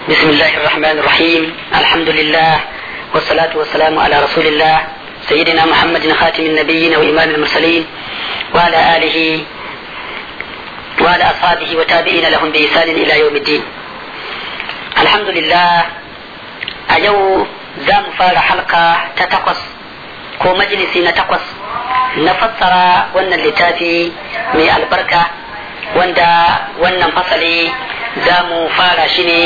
بسم الله الرحمن الرحيم الحمد لله والصلاة والسلام على رسول الله سيدنا محمد خاتم النبيين وإمام المرسلين وعلى آله وعلى أصحابه وتابعين لهم بإحسان إلى يوم الدين الحمد لله أيو زام فار حلقة تتقص ko majalisi na takwas na fassara wannan littafi mai albarka wanda wannan fasali za mu fara shi ne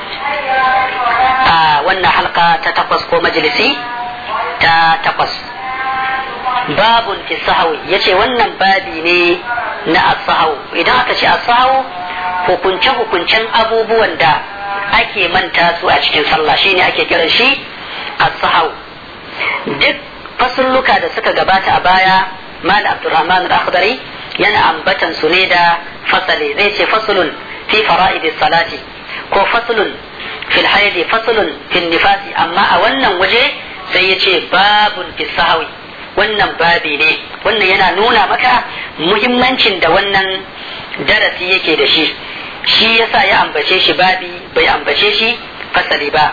a wannan halka ta takwas ko majalisi ta takwas babun fi sahawi ya ce wannan babi ne na asahau idan aka ce asahau hukunce-hukuncen abubuwan da ake manta su a cikin sallah shine ake kiran shi asahau duk fasulluka da suka gabata a baya mal abdurrahman al-akhdari yana ambatan su ne da fasali zai ce fasulun fi fara'id salati ko fasulun fil haidi fasulun fil nifasi amma a wannan waje sai ya ce babun fi sahawi wannan babi ne wannan yana nuna maka muhimmancin da wannan darasi yake da shi shi yasa ya ambace shi babi bai ambace shi fasali ba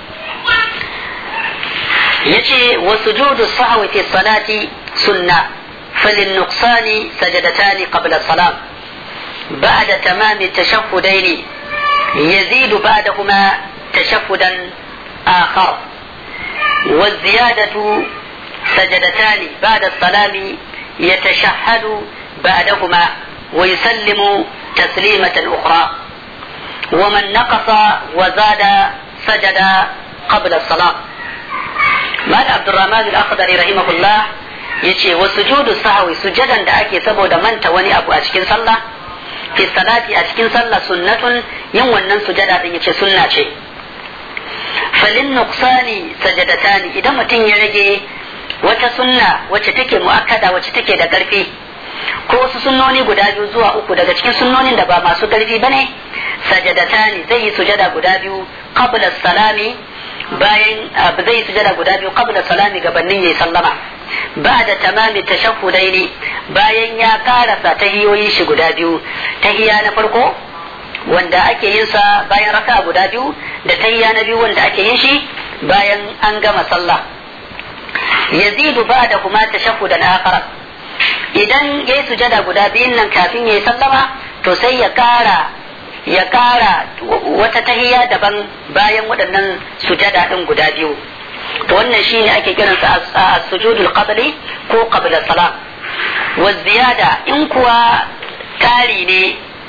yace wa sujudu sahwi fi salati sunna فللنقصان سجدتان قبل الصلاة بعد تمام التشهدين يزيد بعدهما تشهدا آخر والزيادة سجدتان بعد السلام يتشهد بعدهما ويسلم تسليمة أخرى ومن نقص وزاد سجد قبل الصلاة مال عبد الرحمن الأخضر رحمه الله yace wa sujudu sahwi sujadan da ake saboda manta wani abu a cikin sallah fi salati a cikin sallah sunnatun yin wannan sujada din yace sunna ce falin nuqsani sajadatani idan mutum ya rage wata sunna wacce take muakkada wacce take da karfi ko wasu sunnoni guda biyu zuwa uku daga cikin sunnonin da ba masu karfi bane sajadatani zai yi sujada guda biyu qabla salami bayan zai yi sujada guda biyu qabla salami gabanin yayi sallama ba da tamami tashahhudai ne bayan ya karasa tahiyoyi shi guda biyu tahiya na farko wanda ake yin sa bayan raka guda biyu da tahiya na biyu wanda ake yin shi bayan an gama sallah yazidu ba da kuma tashahhudan akhar idan yayi sujada guda biyun nan kafin yayi sallama to sai ya kara ya kara wata tahiya daban bayan waɗannan sujada ɗin guda biyu to wannan shine ake kiransa a sujudul qabli ko qabla salam wa ziyada in kuwa kari ne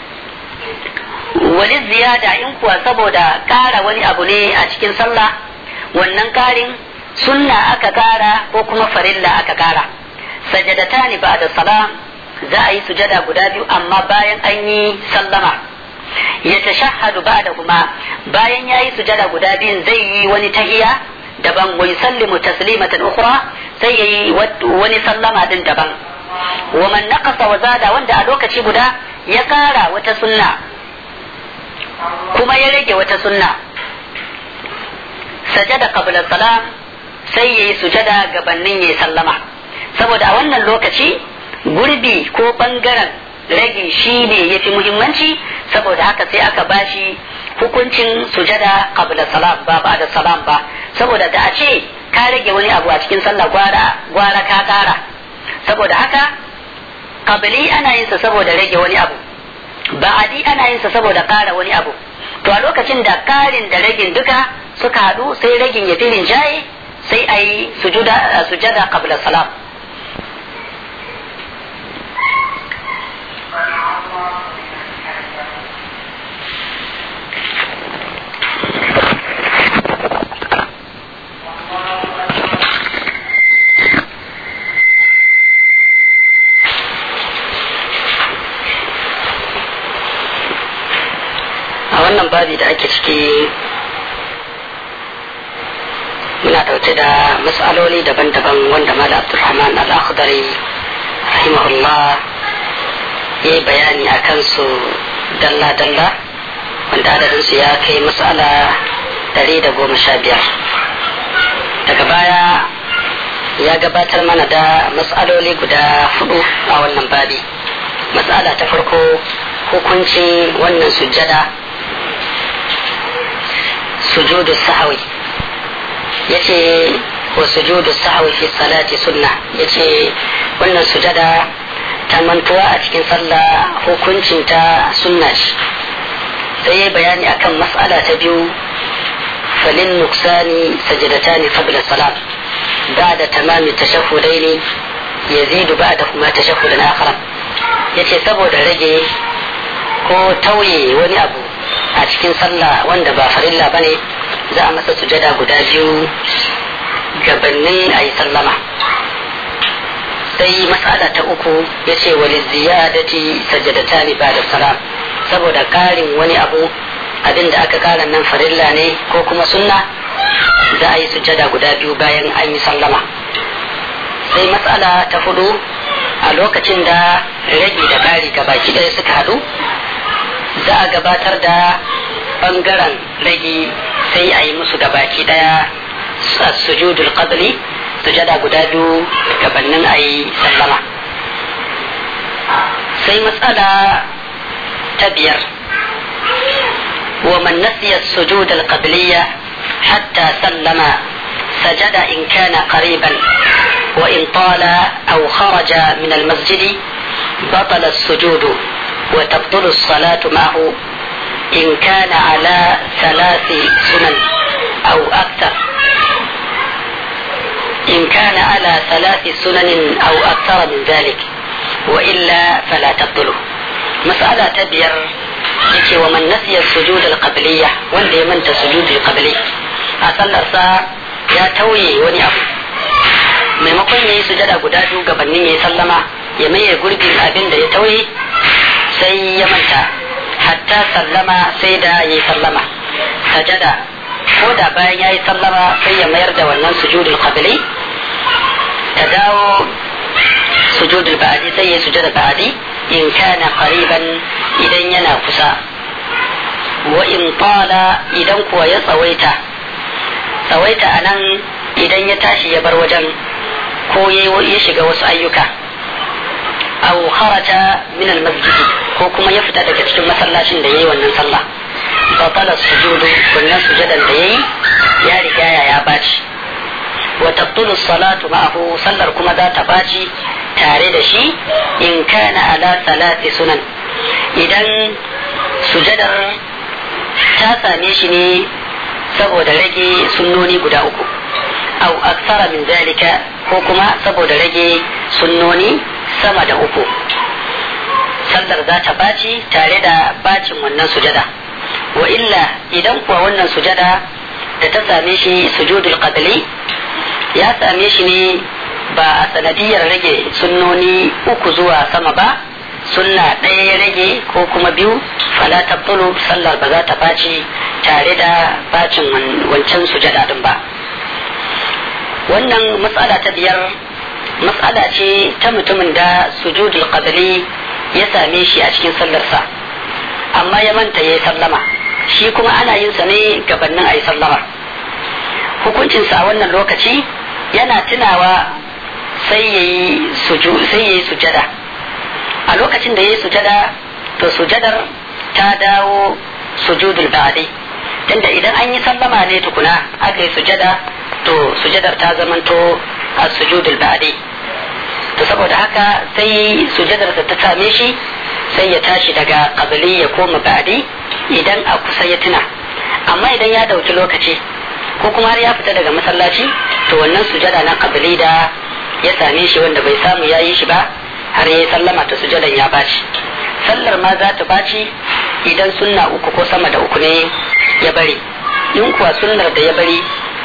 wani ziyada in kuwa saboda kara wani abu ne a cikin sallah wannan karin sunna aka kara ko kuma farilla aka kara sajadatani ba'da salam za a yi sujada guda biyu amma bayan an yi sallama ya tashahhadu ba'da kuma bayan ya yi sujada guda biyun zai yi wani tahiya daban wa yusallimu taslimatan ukhra sai yayi wani sallama din daban wa man naqasa wa zada wanda a lokaci guda ya kara wata sunna kuma ya rage wata sunna sajada qabla salam sai yayi sujada gabanin yayi sallama saboda a wannan lokaci gurbi ko bangaren rage shi ne yafi muhimmanci saboda haka sai aka bashi hukuncin sujada qabla salam ba ba da salam ba saboda da a ce ka rage wani abu a cikin sallah gwara gwara ka kara saboda haka qabli ana yin sa saboda rage wani abu ba'adi ana yin sa saboda kara wani abu to a lokacin da karin da ragin duka suka hadu sai ragin ya filin jaye sai a yi sujada qabla salam wannan babi da ake ciki muna ɗauke da matsaloli daban-daban wanda mala abdulrahman al-akhdari rahimahullah ya yi bayani a kansu dalla-dalla wanda adadinsu ya kai matsala dari da goma sha biyar daga baya ya gabatar mana da matsaloli guda hudu a wannan babi matsala ta farko hukuncin wannan sujjada sujudu sahawi yace wa sujudu sahawi fi salati sunna yace wannan sujada ta mantuwa a cikin sallah hukuncin ta sunna ce sai ya bayani akan mas'ala ta biyu falin nuksani sajadatani qabla salat ba'da tamami tashahhudaini yazidu ba'dahuma tashahhudan akhar yace saboda rage ko tauye wani abu a cikin sallah wanda ba farilla bane za a masa sujada guda biyu gabanin a yi sallama sai mas'ala ta uku ya ce wani ziyadati sajadata ne ba da salam saboda karin wani abu abin da aka kara nan farilla ne ko kuma sunna za a yi sujada guda biyu bayan an yi sallama sai matsala ta hudu a lokacin da rage da kari baki ɗaya suka haɗu za a gabatar da bangaren rage sai a yi musu gabaki ɗaya sujudul qadli sujada guda biyu gabanin a yi sallama sai matsala ta biyar ومن نسي السجود القبلية حتى سلم سجد إن كان قريبا وإن طال أو خرج من المسجد بطل السجود وتبطل الصلاة معه إن كان على ثلاث سنن أو أكثر إن كان على ثلاث سنن أو أكثر من ذلك وإلا فلا تبطله مسألة تبير yake wa man nasiya sujud al-qabliya wanda ya manta sujud al-qabli a sallarsa ya tauye wani abu maimakon yayi sujada guda biyu gabanin yayi sallama ya maye gurbin abin da ya tauye sai ya manta hatta sallama sai da yayi sallama sajada ko da bayan yayi sallama sai ya mayar da wannan sujudul qabli ta dawo sujudul ba'di sai ya sujada ba'di in kana qariban idan yana kusa wa in tala idan kuwa ya tsawaita tsawaita anan idan ya tashi ya bar wajen ko ya shiga wasu ayyuka aw kharaja min al-masjid ko kuma ya fita daga cikin masallacin da yayi wannan sallah batala sujudu wannan sujadan da yayi ya riga ya baci wa tabtulu salatu ma'ahu sallar kuma za ta baci tare da shi in kana ala salati sunan idan sujadar ta same shi ne saboda rage sunnoni guda uku au aksara min zalika ko kuma saboda rage sunnoni sama da uku sallar za ta baci tare da bacin wannan sujada wa illa idan kuwa wannan sujada da ta same shi sujudul qadli ya same shi ne ba a sanadiyar rage sunnoni uku zuwa sama ba sunna ɗaya ya rage ko kuma biyu fala tabtulu sallar ba za ta baci tare da bacin wancan sujada din ba wannan matsala ta biyar matsala ce ta mutumin da sujudul qadli ya same shi a cikin sallarsa amma ya manta ya yi sallama shi kuma ana yin sa ne gabanin a yi sallama hukuncinsa a wannan lokaci yana tunawa sai ya yi sujada a lokacin da ya yi sujada to sujadar ta dawo sujudul ba'di tunda idan an yi sallama ne tukuna aka yi sujada to sujadar ta zamanto a sujudul ba'di to saboda haka sai sujadar ta same shi sai ya tashi daga qabli ya koma ba'di idan a kusa ya tuna amma idan ya dauki lokaci ko kuma har ya fita daga masallaci to wannan sujada na qabli da ya same shi wanda bai samu ya yi shi ba har ya sallama ta sujadan ya baci sallar ma za ta baci idan sunna uku ko sama da uku ne ya bari in kuwa sunnar da ya bari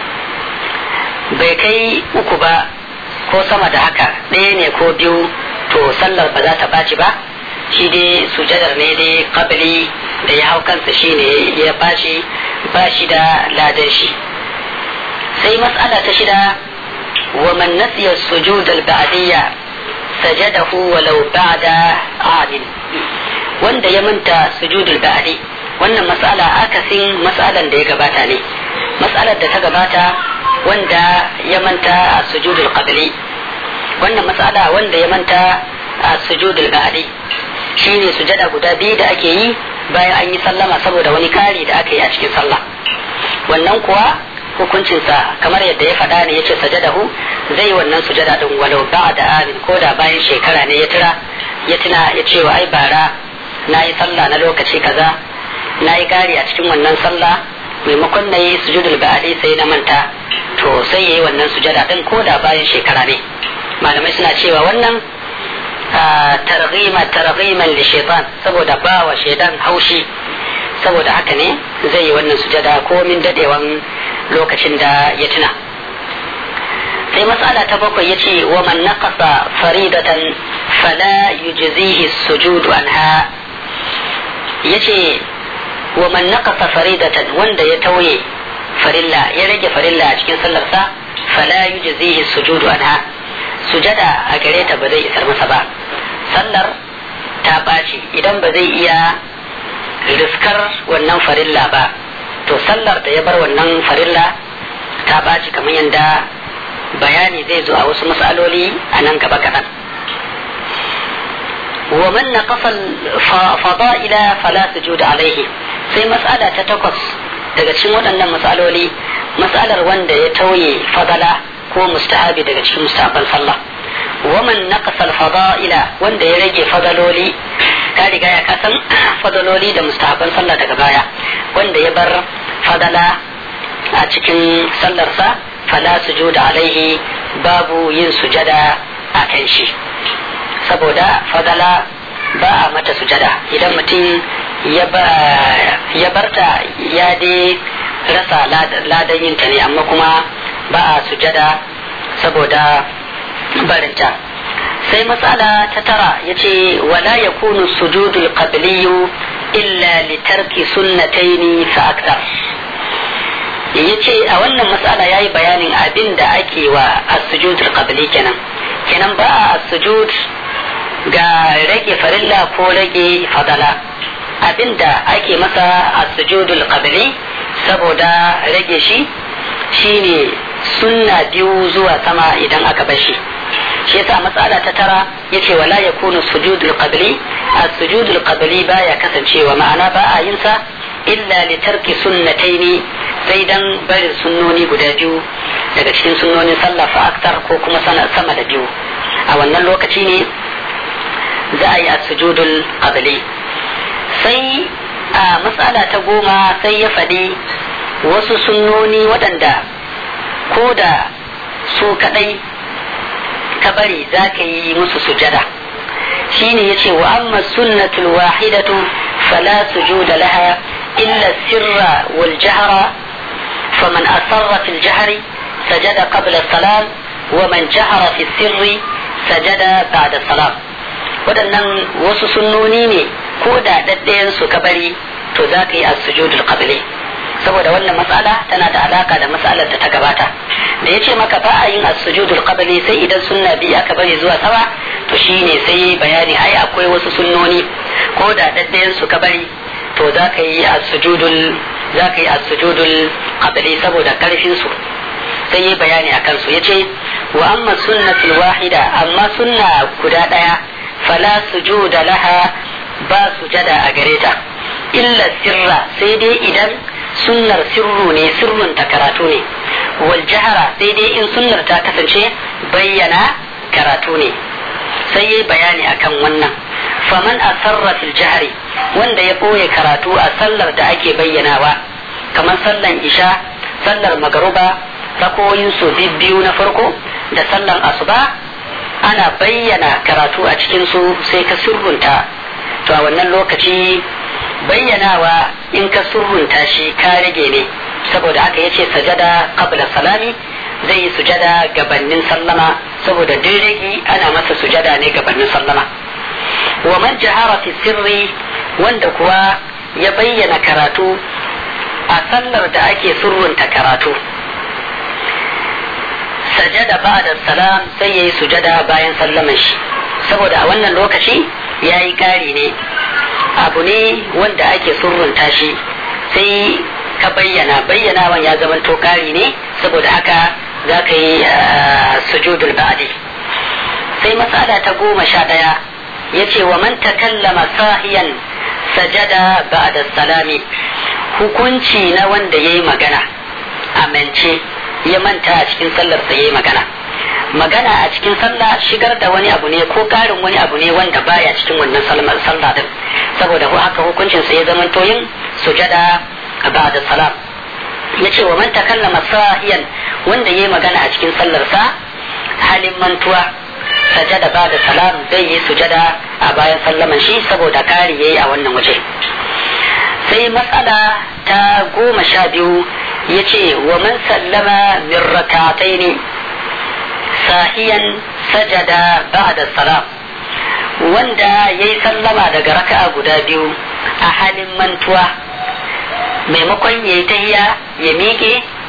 bai kai uku ba ko sama da haka ɗaya ne ko biyu to sallar ba za ta baci ba shi dai sujadar ne dai kabili da ya hau kansa shi ne ya bashi ba shi da ladan shi sai mas'ala ta shida wa man nasiya sujud al-ba'diyya sajadahu walau ba'da adin wanda ya manta sujud al-ba'di wannan mas'ala akasin mas'alan da ya gabata ne mas'alar da ta gabata wanda ya manta a sujud al-qabli wannan mas'ala wanda ya manta a sujud al-ba'di shine sujada guda biyu da ake yi bayan an yi sallama saboda wani kari da aka yi a cikin sallah wannan kuwa hukuncinsa kamar yadda ya faɗa ne yace sajadahu zai wannan sujada din walau da amin ko da bayan shekara ne ya tira ya tuna ya ce wa ai bara na yi sallah na lokaci kaza na yi gari a cikin wannan sallah maimakon na yi sujudul ba'adi sai na manta to sai ya yi wannan sujada din ko da bayan shekara ne malamai suna cewa wannan targhima targhiman li shaitan saboda ba wa shaitan haushi saboda haka ne zai yi wannan sujada ko min dadewan lokacin da ya tuna sai matsala ta bakwai yace wa man naqasa faridatan fala yujzihi sujudu anha yace wa man naqasa faridatan wanda ya tauye farilla ya rage farilla a cikin sallarsa fala yujzihi sujudu anha sujada a gare ta ba zai isar masa ba sallar ta ɓaci idan ba zai iya riskar wannan farilla ba to sallar da ya bar wannan farilla ta ɓaci kamar yadda bayani zai zo a wasu matsaloli a nan gaba kaɗan ومن نقص الفضائل فلا سجود عليه sai mas'ala ta takwas daga cikin waɗannan matsaloli matsalar wanda ya tauye fadala ko mustahabi daga cikin mustahaban sallah waman naqasa al-fada'ila wanda ya rage fadaloli ka riga ya kasan fadaloli da mustahaban sallah daga baya wanda ya bar fadala a cikin sallarsa fala sujuda alaihi babu yin sujada a kan shi saboda fadala ba a mata sujada idan mutum ya barta ya dai rasa ladan yinta ne amma kuma ba a sujada saboda barinta sai matsala ta tara ya ce wala ya kunu sujudul qabliyu illa li tarki sunnataini fa aktar ya ce a wannan matsala ya yi bayanin abin da ake wa as-sujudul qabli kenan kenan ba a sujud ga rage farilla ko rage fadala abinda ake masa a sujudul qabli saboda rage shi shine sunna biyu zuwa sama idan aka bar shi shi yasa matsala ta tara yace wala yakunu sujudul qabli as-sujudul qabli baya kasancewa ma'ana ba a yin sa illa li tarki sunnataini sai dan barin sunnoni guda biyu daga cikin sunnonin sallah fa aktar ko kuma sama da biyu a wannan lokaci ne za a yi a sujudul qabli sai a matsala ta goma sai ya faɗi wasu sunnoni waɗanda ko da su kaɗai ka bari za ka yi musu sujada shine ya ce wa amma sunnatul wahidatu fala sujuda laha illa sirra wal jahra faman asarra fil jahri sajada qabla salam wa man jahara fi sirri sajada ba'da salam waɗannan wasu sunnoni ne ko da ɗaɗɗayan su ka bari to za ka yi a sujudul qabli saboda wannan matsala tana da alaka da matsalar da ta gabata da ya ce maka ba a yin as-sujudul qabli sai idan sunna biyu aka bari zuwa sama to shine sai bayani ai akwai wasu sunnoni ko da ɗaɗɗayan su ka bari to za ka yi as-sujudul za ka yi as-sujudul qabli saboda karfin su sai yi bayani akan su yace wa amma sunnatul wahida amma sunna guda ɗaya fala sujuda laha ba sujada a gare ta illa sirra sai dai idan sunnar sirru ne sirrun ta karatu ne wal jahara sai dai in sunnar ta kasance bayyana karatu ne sai yi bayani akan wannan faman asarra fil jahri wanda ya ɓoye karatu a sallar da ake bayyanawa kamar sallan isha sallar magaruba rakoyin su biyu na farko da sallan asuba ana bayyana karatu a cikinsu sai ka surrunta to a wannan lokaci bayyanawa in ka surrunta shi ka rage ne saboda haka yace sajada qabla salami zai yi sujada gabanin sallama saboda duk rage ana masa sujada ne gabanin sallama wa man jahara fi sirri wanda kuwa ya bayyana karatu a sallar da ake surrunta karatu sajada ba'da salam sai yayi sujada bayan sallaman shi saboda a wannan lokaci yayi kari ne abu ne wanda ake surrunta shi sai ka bayyana bayyanawan ya zama to kari ne saboda haka za ka yi sujudul ba'di sai mas'ala ta goma sha ɗaya ya ce wa man takallama sahiyan sajada ba'da salami hukunci na wanda ya yi magana amince ya manta a cikin sallar sa yayi magana magana a cikin sallah shigar da wani abu ne ko karin wani abu ne wanda baya cikin wannan sallar sallah din saboda haka hukuncin sa ya zama yin sujada ba'da salam yace wa man takallama sahiyan wanda yayi magana a cikin sallar sa halin mantuwa sajada ba'da salam zai yi sujada a bayan sallaman shi saboda kari yayi a wannan waje sai matsala ta goma sha biyu ya ce wa man sallama min rakataini sahiyan sajada ba'da salam wanda ya yi sallama daga raka'a guda biyu a halin mantuwa maimakon ya yi tahiya ya miƙe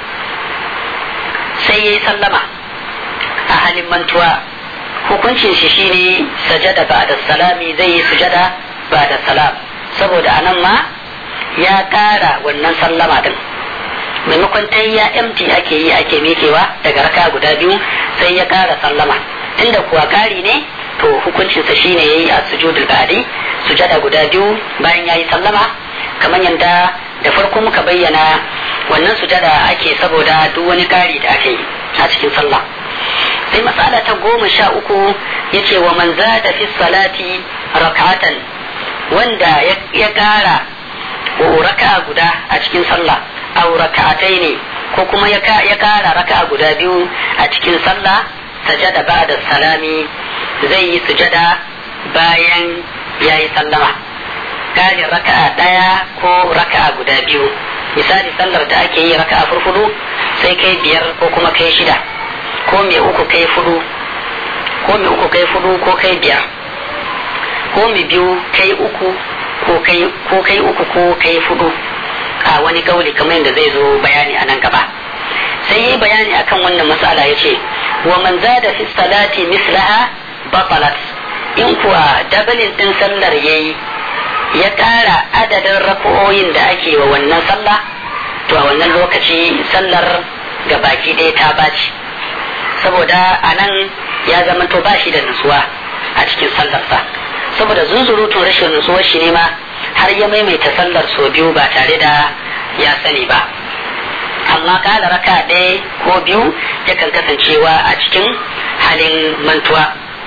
sai ya yi sallama a halin mantuwa hukuncin shi shine sajada ba'da salami zai yi sujada ba'da salam saboda anan ma ya ƙara wannan sallama din maimakon ta ya empty ake yi ake mikewa daga raka guda biyu sai ya ƙara sallama tunda kuwa ƙari ne to hukuncinsa shine ya yi a sujudul ba'di sujada guda biyu bayan ya yi sallama kamar yadda da farko muka bayyana wannan sujada ake saboda duk wani ƙari da ake yi a cikin sallah sai matsala ta goma sha uku ya ce wa man zada fi salati rakatan wanda ya ƙara raka'a guda a cikin sallah aw raka'atai ne ko kuma ya kara raka'a guda biyu a cikin sallah sajada ba'da salami zai yi sujada bayan ya yi sallama ƙarin raka'a ɗaya ko raka'a guda biyu misali sallar da ake yi raka'a furfudu sai kai biyar ko kuma kai shida ko mai uku kai fudu ko mai uku kai fudu ko kai biyar ko mai biyu kai uku ko kai uku ko kai fudu a wani kauli kamar yadda zai zo bayani a nan gaba sai yi bayani akan wannan matsala ya ce wa man zada fi salati mislaha batalat in kuwa dabalin din sallar yayi ya ƙara adadin rako'oyin da ake wa wannan sallah to a wannan lokaci sallar ga baki ɗaya ta baci saboda a nan ya zama to ba shi da nutsuwa a cikin sallarsa saboda zunzurutun rashin nutsuwar shi ne ma har ya maimaita sallar sau biyu ba tare da ya sani ba amma kala raka ɗaya ko biyu yakan kasancewa a cikin halin mantuwa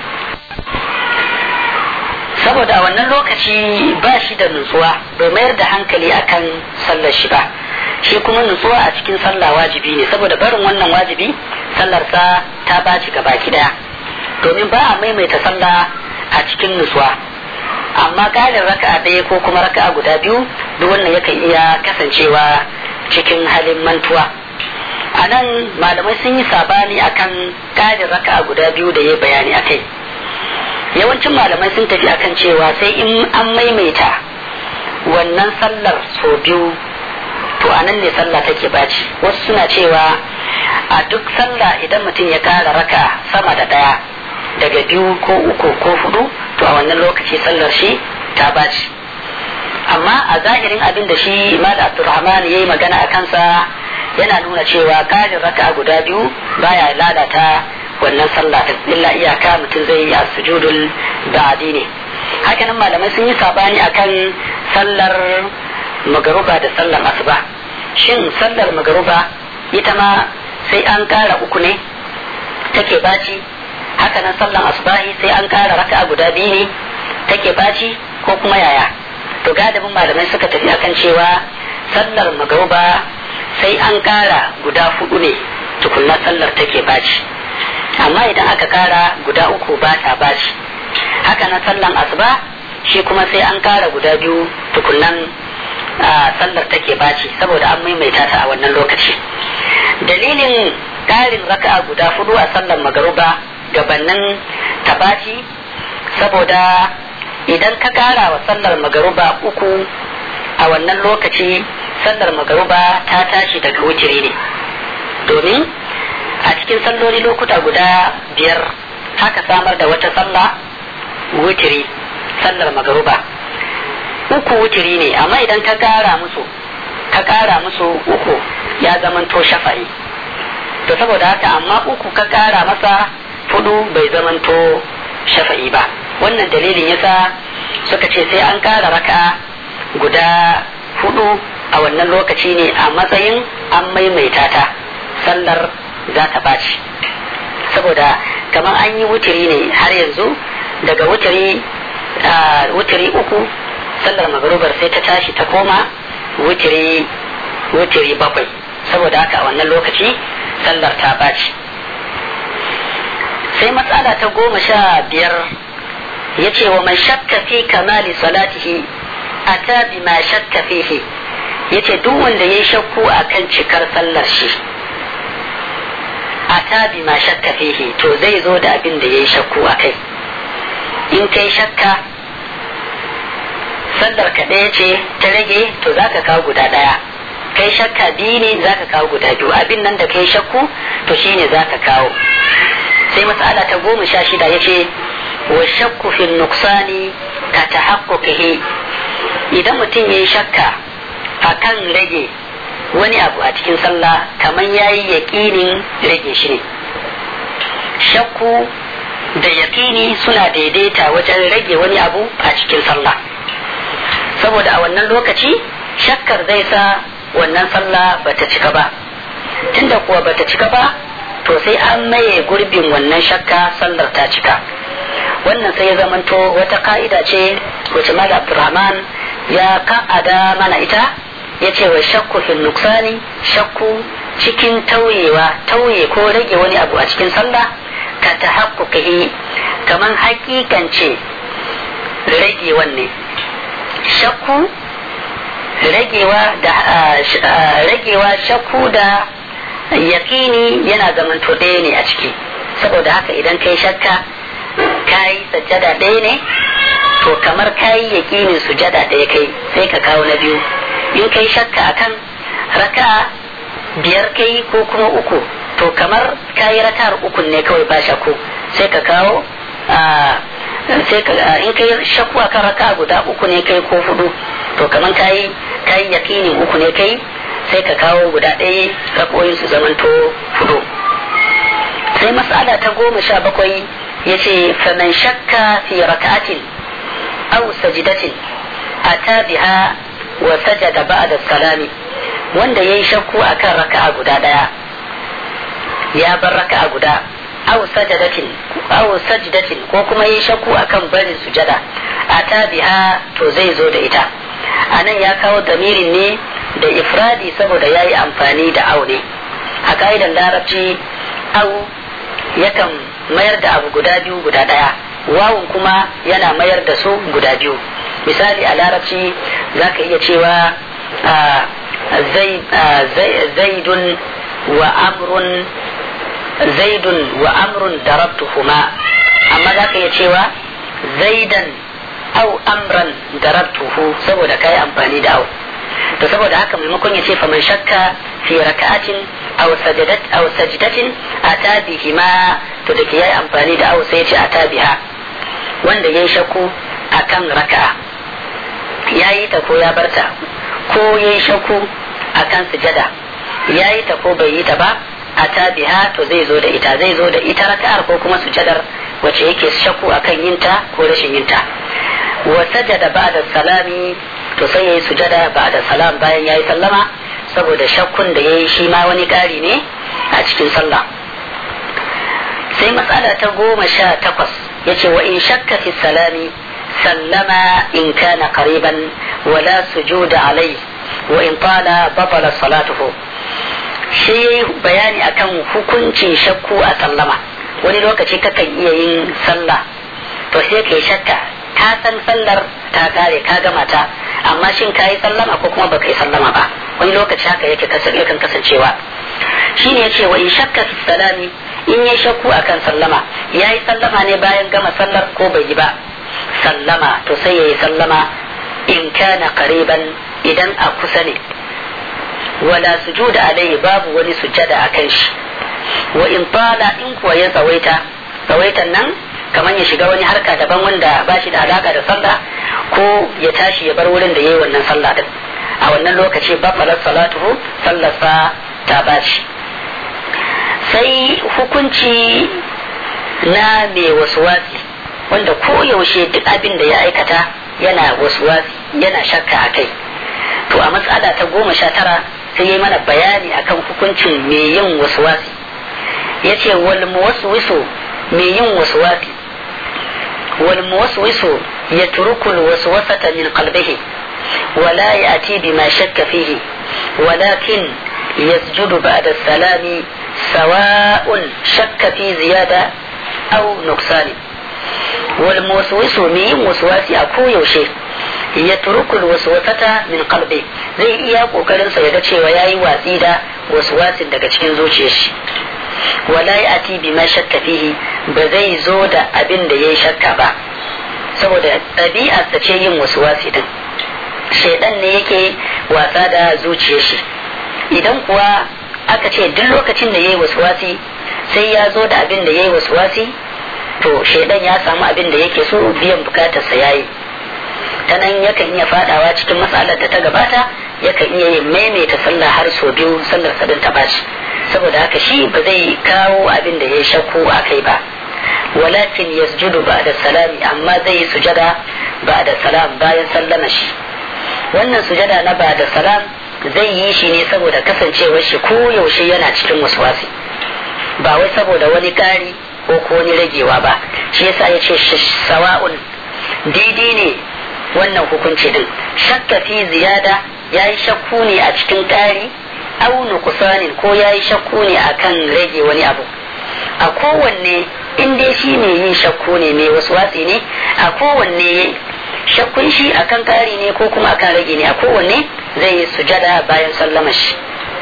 saboda a wannan lokaci ba shi da nutsuwa bai mayar da hankali akan sallar shi ba shi kuma nutsuwa a cikin sallah wajibi ne saboda barin wannan wajibi sallarsa ta baci gaba daya domin ba a maimaita sallah a cikin nutsuwa amma ƙarin raka'a ɗaya ko kuma raka'a guda biyu duk wannan yakan iya kasancewa cikin halin mantuwa a nan malamai sun yi sabani akan ƙarin raka'a guda biyu da ya bayani a kai yawancin malamai sun tafi akan cewa sai in an maimaita wannan sallar sau biyu to a nan ne sallah take baci wasu suna cewa a duk sallah idan mutum ya ƙara raka sama da ɗaya daga biyu ko uku ko hudu to a wannan lokaci sallar shi ta baci amma a zahirin abin da shi Mala Abdulrahman ya yi magana a kansa yana nuna cewa ƙarin raka guda biyu baya lalata wannan sallah illa iyaka mutum zai yi a sujudul ba'di ne hakanan malamai sun yi sabani akan sallar magaruba da sallar asuba shin sallar magaruba ita ma sai an ƙara uku ne take baci haka nan sallan asubahi sai an kara raka'a guda biyu ne take baci ko kuma yaya to gadabin malamai suka tafi akan cewa sallar magauba sai an kara guda hudu ne tukunna sallar take baci amma idan aka kara guda uku ba ta baci haka nan sallan asuba shi kuma sai an kara guda biyu tukunnan sallar take baci saboda an maimaita ta a wannan lokaci dalilin ƙarin raka'a guda hudu a sallar magaruba gabanin tabaci saboda idan ka kara wa sallar magaruba uku a wannan lokaci sallar magaruba ta tashi daga wutiri ne domin a cikin salloli lokuta guda biyar haka samar da wata sallah wutiri sallar magaruba uku wutiri ne amma idan ka kara musu ka kara musu uku ya zamanto shafa'i to saboda haka amma uku ka kara masa fudu bai zamanto shafa'i ba wannan dalilin yasa suka ce sai an kara raka guda hudu a wannan lokaci ne a matsayin an maimaita ta sallar za ta baci saboda kamar an yi wutiri ne har yanzu daga wutiri wutiri uku sallar magarubar sai ta tashi ta koma wutiri wutiri bakwai saboda haka a wannan lokaci sallar ta baci sai matsala ta goma sha biyar ya ce wa man shakka fi kamali salatihi ata bima shakka fihi ya ce duk wanda ya yi shakku a kan cikar sallar shi ata bima shakka fihi to zai zo da abin da ya yi shakku a kai in kai shakka sallar ka ɗaya ce ta rage to za ka kawo guda ɗaya kai shakka biyu ne za ka kawo guda biyu abin nan da kai shakku to shine za ka kawo sai matsala ta goma sha shida ya ce wa shakku fil nuksani ka ta idan mutum ya yi shakka a kan rage wani abu a cikin sallah kamar ya yi yaƙinin rage shi ne shakku da yaƙini suna daidaita wajen rage wani abu a cikin sallah saboda a wannan lokaci shakkar zai sa wannan sallah bata cika ba tunda kuwa bata cika ba to sai an maye gurbin wannan shakka sallar ta cika wannan sai ya zamanto wata ka'ida ce wace mala abdurrahman ya ka'ada mana ita ya ce wa shakku fil nuksani shakku cikin tauyewa tauye ko rage wani abu a cikin sallah ka ta haƙƙuƙi kamar hakikance rage wanne shakku ragewa da ragewa shakku da yaƙini yana zamanto ɗaya ne a ciki saboda haka idan kai shakka kayi sajjada ɗaya ne to kamar kayi yaƙinin sujada ɗaya kai sai ka kawo na biyu in kai shakka akan raka biyar kai ko kuma uku to kamar kayi raka'ar ukun ne kawai ba shakku sai ka kawo sai ka in kai shakku akan raka guda uku ne kai ko hudu to kamar kayi kayi yaƙinin uku ne kai sai ka kawo guda ɗaya rakoyin su zamanto hudu sai mas'ala ta goma sha bakwai ya ce faman shakka fi raka'atin aw sajidatin ata biha wa sajada ba'da salami wanda yayi shakku akan raka'a guda ɗaya ya bar raka'a guda aw sajadatin aw sajdatin ko kuma yayi shakku akan barin sujada ata biha to zai zo da ita anan ya kawo damirin ne da ifradi saboda ya yi amfani da au ne a ka'idar larabci au yakan mayar da abu guda biyu guda ɗaya wawun kuma yana mayar da su guda biyu misali a larabci za ka iya cewa zaidun wa amrun zaidun wa amrun darabtuhuma amma za ka iya cewa zaidan au amran darabtuhu saboda kai amfani da au to saboda haka maimakon ya ce fa man shakka fi raka'atin aw sajadat aw sajdatin ata bihima to da yayi amfani da aw sai ya ce ata biha wanda yayi shakku akan raka'a yayi ta ko ya barta ko yayi shakku akan sujada yayi ta ko bai yi ta ba ata biha to zai zo da ita zai zo da ita raka'ar ko kuma sujadar wacce yake shakku akan yinta ko rashin yinta wa sajada ba'da salami to sai yayi sujada ba'da salam bayan yayi sallama saboda shakkun da yayi shi ma wani ƙari ne a cikin sallah sai matsala ta goma sha takwas yace wa in shakka fi salami sallama in kana qariban wala sujuda alai wa in tala batala salatuhu shi yayi bayani akan hukuncin shakku a sallama wani lokaci kakan iya yin sallah to sai kai shakka ka san sallar ta kare ka gama ta amma shin ka yi sallama ko kuma baka yi sallama ba wani lokaci haka yake yakan kasancewa shine yace wa in shakka fi salami in ya shakku akan sallama ya yi sallama ne bayan gama sallar ko bai yi ba sallama to sai ya yi sallama in kana qariban idan a kusa ne wala sujuda alaihi babu wani sujada akan shi wa in tala in kuwa ya tsawaita tsawaitan nan kamar ya shiga wani harka daban wanda ba shi da alaka da sallah ko ya tashi ya bar wurin da ya yi wannan sallah din a wannan lokaci ba falar salatuhu sallarsa ta baci sai hukunci na mai wasuwasi wanda koyaushe duk abin da ya aikata yana wasuwasi yana shakka a kai to a matsala ta goma sha tara sai ya mana bayani akan hukuncin mai yin waswasi ya ce wal muwaswisu mai yin waswasi wal muwaswisu ya turukul waswasata min qalbihi ولا يأتي بما شك فيه ولكن يسجد بعد السلام سواء شك في زيادة أو نقصان والموسوس مين وسواسي أكو يوشي يترك الوسوسة من قلبه zai iya kokarin sa ya ga cewa yayi watsi da waswasin daga cikin zuciyar shi wala ya'ti bima shakka fihi ba zai zo da abin da yayi shakka ba saboda ɗabi'arsa ce yin waswasi din shaidan ne yake wasa da zuciyar shi idan kuwa aka ce duk lokacin da ya yi wasuwasi sai ya zo da abin da ya yi wasuwasi to shaidan ya samu abin da yake so biyan bukatarsa ya yi ta nan yakan iya fadawa cikin matsalar da ta gabata yakan iya yin maimaita sallah har sau biyu sallar sadin ta bashi saboda haka shi ba zai kawo abin da ya yi shakku a kai ba walakin yasjudu ba da salami amma zai yi sujada ba da salam bayan sallama shi wannan sujada na ba da salam zai yi shi ne saboda kasancewar shi ko yaushe yana cikin waswasi ba wai saboda wani kari ko ko wani ragewa ba shi yasa ya ce sawa'un daidai ne wannan hukunci din shakka fi ziyada ya yi shakku ne a cikin kari au nuqsanin ko ya yi shakku ne akan rage wani abu a kowanne in dai shi ne yin shakku ne mai waswasi ne a kowanne shakkun shi akan kari ne ko kuma akan rage ne a kowanne zai yi sujada bayan sallama shi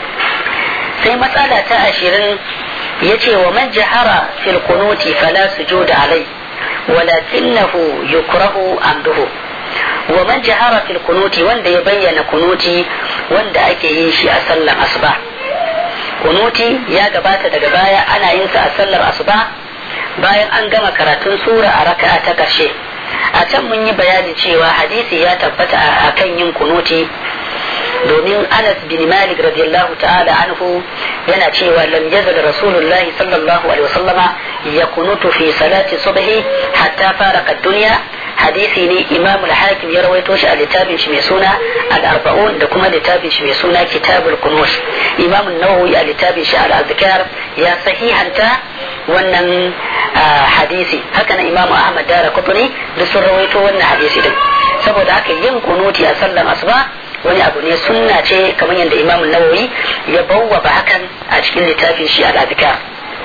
sai matsala ta ashirin ya ce wa man jahara fil kunuti fala sujuda alai walakinahu yukrahu amduhu wa man jahara fil kunuti wanda ya bayyana kunuti wanda ake yin shi a sallar asuba kunuti ya gabata daga baya ana yin sa a sallar asuba bayan an gama karatun sura a raka'a ta ƙarshe a can mun yi bayani cewa hadisi ya tabbata a kan yin kunuti domin anas bin malik radiyallahu ta'ala anhu yana cewa lam yazal rasulullah sallallahu alaihi wasallama ya kunutu fi salati subhi hatta faraka dunya hadisi ne imam al-hakim ya rawaito shi a littafin shi mai suna al-arba'un da kuma littafin shi mai suna kitabul kunut imam an-nawawi a littafin shi al-azkar ya sahihanta wannan hadisi haka na imamu ahmad dara kutuni da sun rawaito wannan hadisi din saboda haka yin kunuti a sallan asuba wani abu ne sunna ce kamar yadda imamu nawawi ya bawwaba hakan a cikin littafin shi al-azkar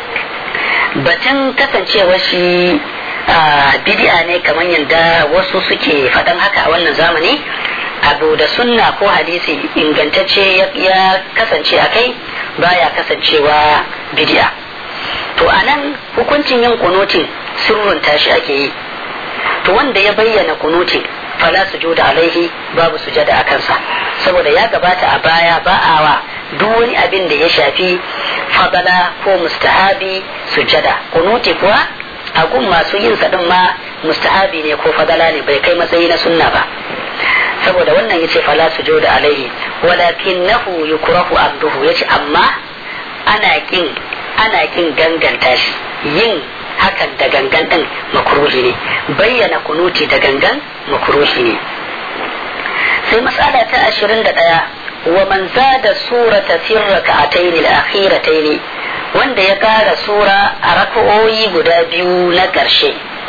batun kasancewar shi bid'a ne kamar yadda wasu suke faɗan haka a wannan zamani abu da sunna ko hadisi ingantacce ya kasance a kai baya kasancewa bid'a to a nan hukuncin yin kunutin sirrin tashi ake yi to wanda ya bayyana kunutin fala sujuda alaihi babu sujada a kansa saboda ya gabata a baya ba a wa duk wani abin da ya shafi fadala ko mustahabi sujada kunuti kuwa a gun masu yin sa ma mustahabi ne ko fadala ne bai kai matsayi na sunna ba saboda wannan yace fala sujuda alaihi walakinnahu yukrahu abduhu yace amma ana kin ana kin ganganta shi yin hakan da gangan din makruhi ne bayyana kunuti da gangan makruhi ne sai matsala ta ashirin da ɗaya wa man zada surata fi raka'atayn al-akhiratayn wanda ya kara sura a raka'o'i guda biyu na ƙarshe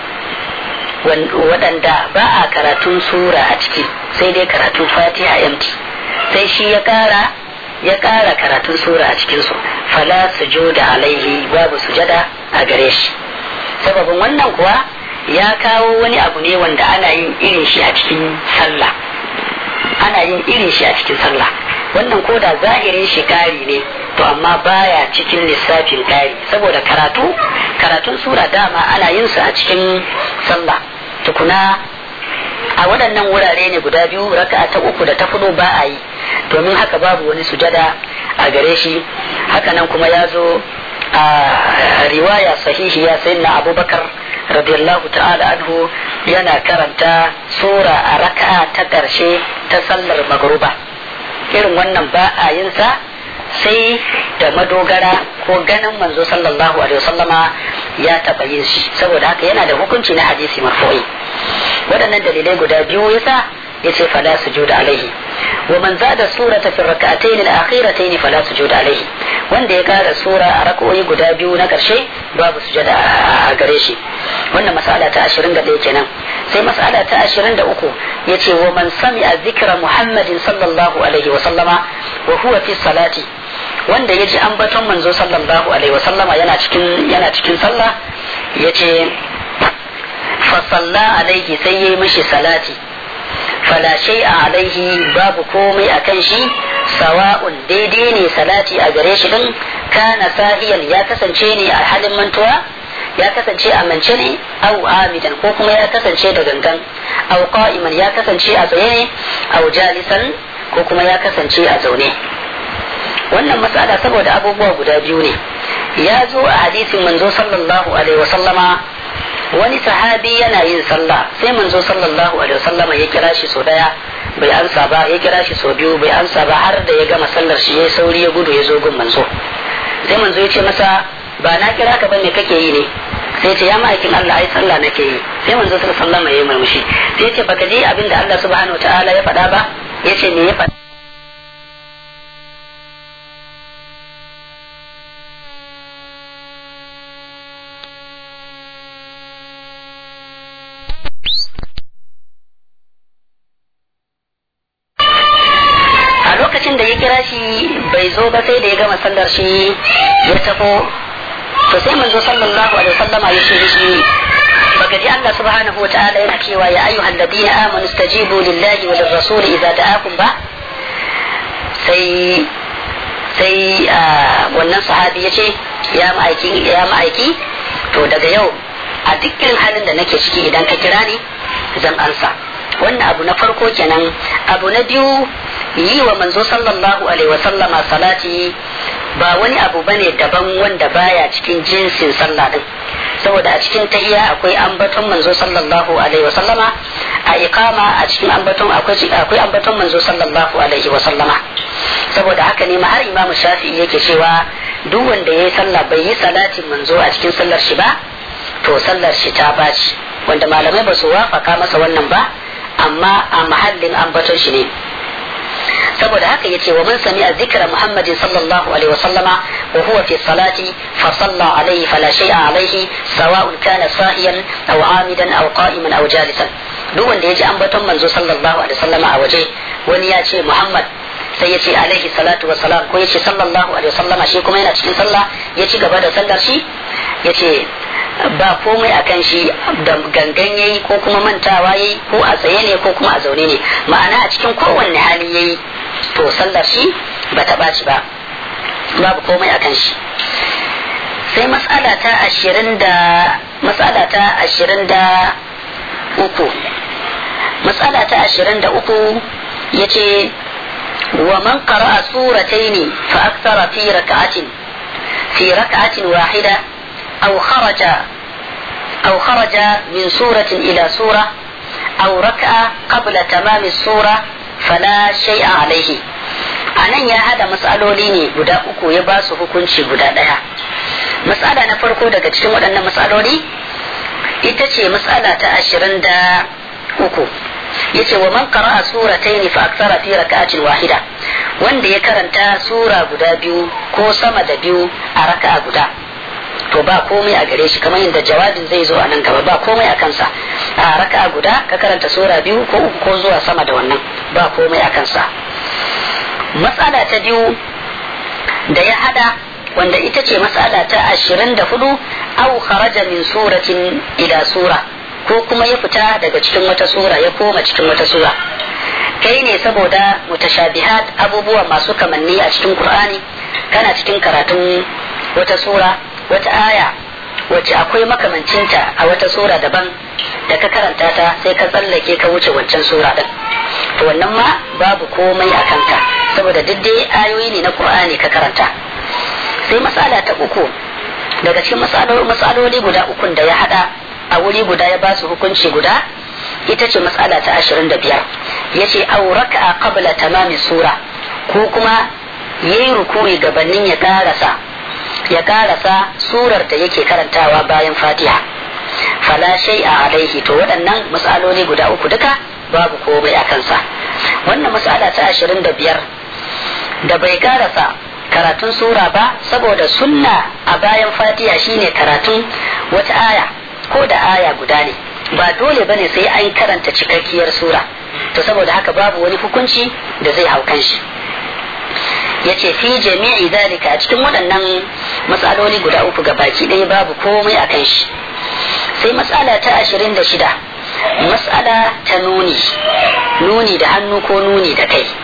waɗanda ba a karatun sura a ciki sai dai karatun fatiha yamti sai shi ya kara ya kara karatun sura a cikinsu fala sujuda alaihi babu sujada a gare shi sababin wannan kuwa ya kawo wani abu ne wanda ana yin irin shi a cikin sallah ana yin irin shi a cikin sallah wannan ko da zahirin shi kari ne to amma baya cikin lissafin kari saboda karatu karatun sura dama ana yin su a cikin sallah tukuna a waɗannan wurare ne guda biyu raka ta uku da ta fudu ba a yi domin haka babu wani sujada a gare shi hakanan kuma ya zo a riwaya sahihiya sai na abubakar radiyallahu ta'ala anhu yana karanta sura a raka'a ta ƙarshe ta sallar magruba irin wannan ba a yin sa sai da madogara ko ganin manzo sallallahu alaihi wasallama ya taɓa yin shi saboda haka yana da hukunci na hadisi marfu'i waɗannan dalilai guda biyu yasa yace fala sujuda alaihi wa man zada surata fi rak'atayn al-akhiratayn fala sujuda alaihi wanda ya kara sura a rak'o'i guda biyu na karshe babu sujada a gare shi wannan mas'ala ta 21 kenan sai mas'ala ta 23 yace wa man sami'a dhikra muhammadin sallallahu alaihi wa sallama wa huwa fi salati wanda ya ji ambaton manzo sallallahu alaihi wa sallama yana cikin yana cikin sallah yace fa salla alaihi sai yayi mishi salati fala shay'a alaihi babu komai akan shi sawa'un daidai ne salati a gare shi din kana sahiyan ya kasance ne a halin mantuwa ya kasance a mance ne au amidan ko kuma ya kasance da gangan au qa'iman ya kasance a tsaye ne au jalisan ko kuma ya kasance a zaune wannan matsala saboda abubuwa guda biyu ne ya zo a hadisin manzo sallallahu alaihi wasallama wani sahabi yana yin sallah sai manzo sallallahu alaihi wasallama ya kira shi so daya bai amsa ba ya kira shi so biyu bai amsa ba har da ya gama sallar shi ya sauri ya gudu ya zo gun manzo sai manzo ya ce masa ba na kira ka bane kake yi ne sai ce ya ma'aikin Allah ai sallah nake yi sai manzo sallallahu alaihi wasallama ya yi murmushi sai ya ce baka ji abin da Allah subhanahu wataala ya faɗa ba ya ce me ya faɗa lokacin da ya kira shi bai zo ba sai da ya gama sallar shi ya tafo to sai manzo sallallahu alaihi wasallama ya ce shi baka ji Allah subhanahu wa ta'ala yana cewa ya ayyuhal ladina amanu stajibu lillahi wa lirrasuli idza da'akum ba sai sai wannan sahabi ya ce ya ma'aiki ya ma'aiki to daga yau a duk irin halin da nake ciki idan ka kira ni zan ansa wannan abu na farko kenan abu na biyu yi wa manzo sallallahu alaihi wa sallama salati ba wani abu bane daban wanda baya cikin jinsin sallah din saboda a cikin tahiyya akwai ambaton manzo sallallahu alaihi wa sallama a iqama a cikin ambaton akwai akwai ambaton manzo sallallahu alaihi wa sallama saboda haka ne ma har imam shafi'i yake cewa duk wanda yayi sallah bai yi salatin manzo a cikin sallar shi ba to sallar shi ta baci wanda malamai ba su wafaka masa wannan ba amma a mahallin ambaton shi ne saboda haka yace wa man sami'a zikra muhammadin sallallahu alaihi wa sallama wa huwa fi salati fa salla alaihi fala shay'a alaihi sawa'un kana sahiyan aw amidan aw qa'iman aw jalisan duk wanda yaji ambaton manzo sallallahu alaihi wa sallama a waje wani ya ce muhammad sai ya ce alaihi salatu wa salam ko ya ce sallallahu alaihi wa sallama shi kuma yana cikin sallah ya ci gaba da sallar shi ya ce ba komai a kan shi da gangan yayi ko kuma mantawa yayi ko a tsaye ne ko kuma a zaune ne ma'ana a cikin kowanne hali yayi to sallar shi ba ta ɓaci ba babu komai a kan shi sai matsala ta ashirin da matsala ta ashirin da uku matsala ta ashirin da uku ya ce wa man qara'a surataini fa akthara fi rak'atin fi rak'atin wahida أو خرج أو خرج من سورة إلى سورة أو ركع قبل تمام السورة فلا شيء عليه anan ya hada matsaloli ne guda uku ya ba su hukunci guda ɗaya matsala na farko daga cikin waɗannan matsaloli ita ce matsala ta ashirin da uku ya ce wa man qara'a suratayn fa aktsara fi raka'atin wahida wanda ya karanta sura guda biyu ko sama da biyu a raka'a guda to ba komai a gare shi kamar yadda jawabin zai zo a nan gaba ba komai a kansa a raka guda ka karanta sura biyu ko uku ko zuwa sama da wannan ba komai a kansa matsala ta biyu da ya hada wanda ita ce matsala ta ashirin da hudu au kharaja min suratin ila sura ko kuma ya fita daga cikin wata sura ya koma cikin wata sura kai ne saboda mutashabihat abubuwa masu kamanni a cikin qur'ani kana cikin karatun wata sura wata aya wacce akwai makamancinta a wata sura daban da ka karanta ta sai ka tsallake ka wuce wancan sura din to wannan ma babu komai a kanka saboda duk dai ayoyi ne na qur'ani ka karanta sai masala ta uku daga cikin matsaloli guda ukun da ya hada a wuri guda ya ba su hukunci guda ita ce matsala ta ashirin da biyar ya ce auraka a qabla tamamin sura ko kuma yayi rukuri gabanin ya karasa ya karasa surar da yake karantawa bayan fatiha fala shay a alaihi to waɗannan matsaloli guda uku duka babu komai a kansa wannan mas'ala ta ashirin da biyar da bai karasa karatun sura ba saboda sunna a bayan fatiha shine karatun wata aya ko da aya guda ne ba dole bane sai an karanta cikakkiyar sura to saboda haka babu wani hukunci da zai hau kan shi yace fi jami'i zalika a cikin waɗannan matsaloli guda uku ga baki ɗaya babu komai a kan shi sai matsala ta ashirin da shida matsala ta nuni nuni da hannu ko nuni da kai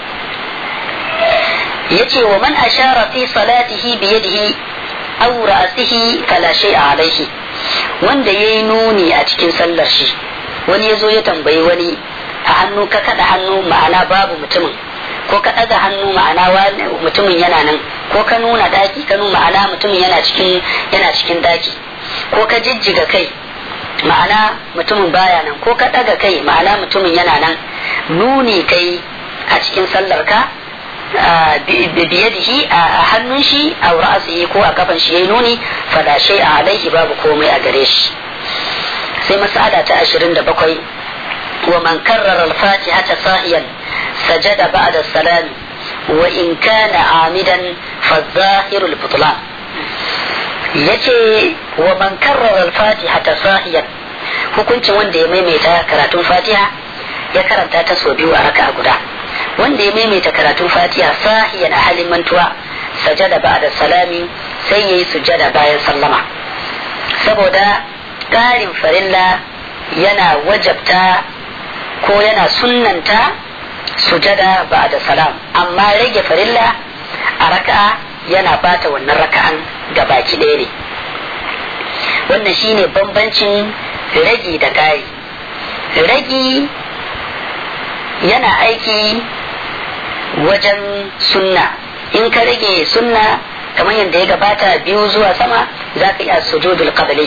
yace wa man ashara fi salatihi bi yadihi aw ra'sihi fala shay'a alayhi wanda yayi nuni a cikin sallar shi wani yazo ya tambayi wani a hannu ka kada hannu ma'ana babu mutumin ko ka ɗaga hannu ma'ana mutumin yana nan ko ka nuna daki ka nuna ma'ana mutumin yana cikin yana cikin daki ko ka jijjiga kai ma'ana mutumin baya nan ko ka ɗaga kai ma'ana mutumin yana nan nuni kai a cikin sallar ka biyadihi a hannun shi a ra'asihi ko a kafan shi yayi nuni fala shay a alaihi babu komai a gare shi sai mas'ala ta 27 wa man karrara al-fatihata sahiyan sajada ba'da salam wa in kana amidan fa zahiru al-butlan yace wa man karrara al-fatihata sahiyan hukuncin wanda ya maimaita karatun fatiha ya karanta ta sau biyu a raka'a guda wanda ya maimaita karatun fatiha sahiyan a halin mantuwa sajada ba da salami sai ya yi sujada bayan sallama saboda ƙarin farilla yana wajabta ko yana sunnanta sujada ba da salam amma rage farilla a raka'a yana bata wannan raka'an baki ɗaya ne wannan shine bambancin ragi da ƙari ragi yana aiki wajen sunna in ka rage sunna kamar yadda ya gabata biyu zuwa sama za ka iya sujudul qabli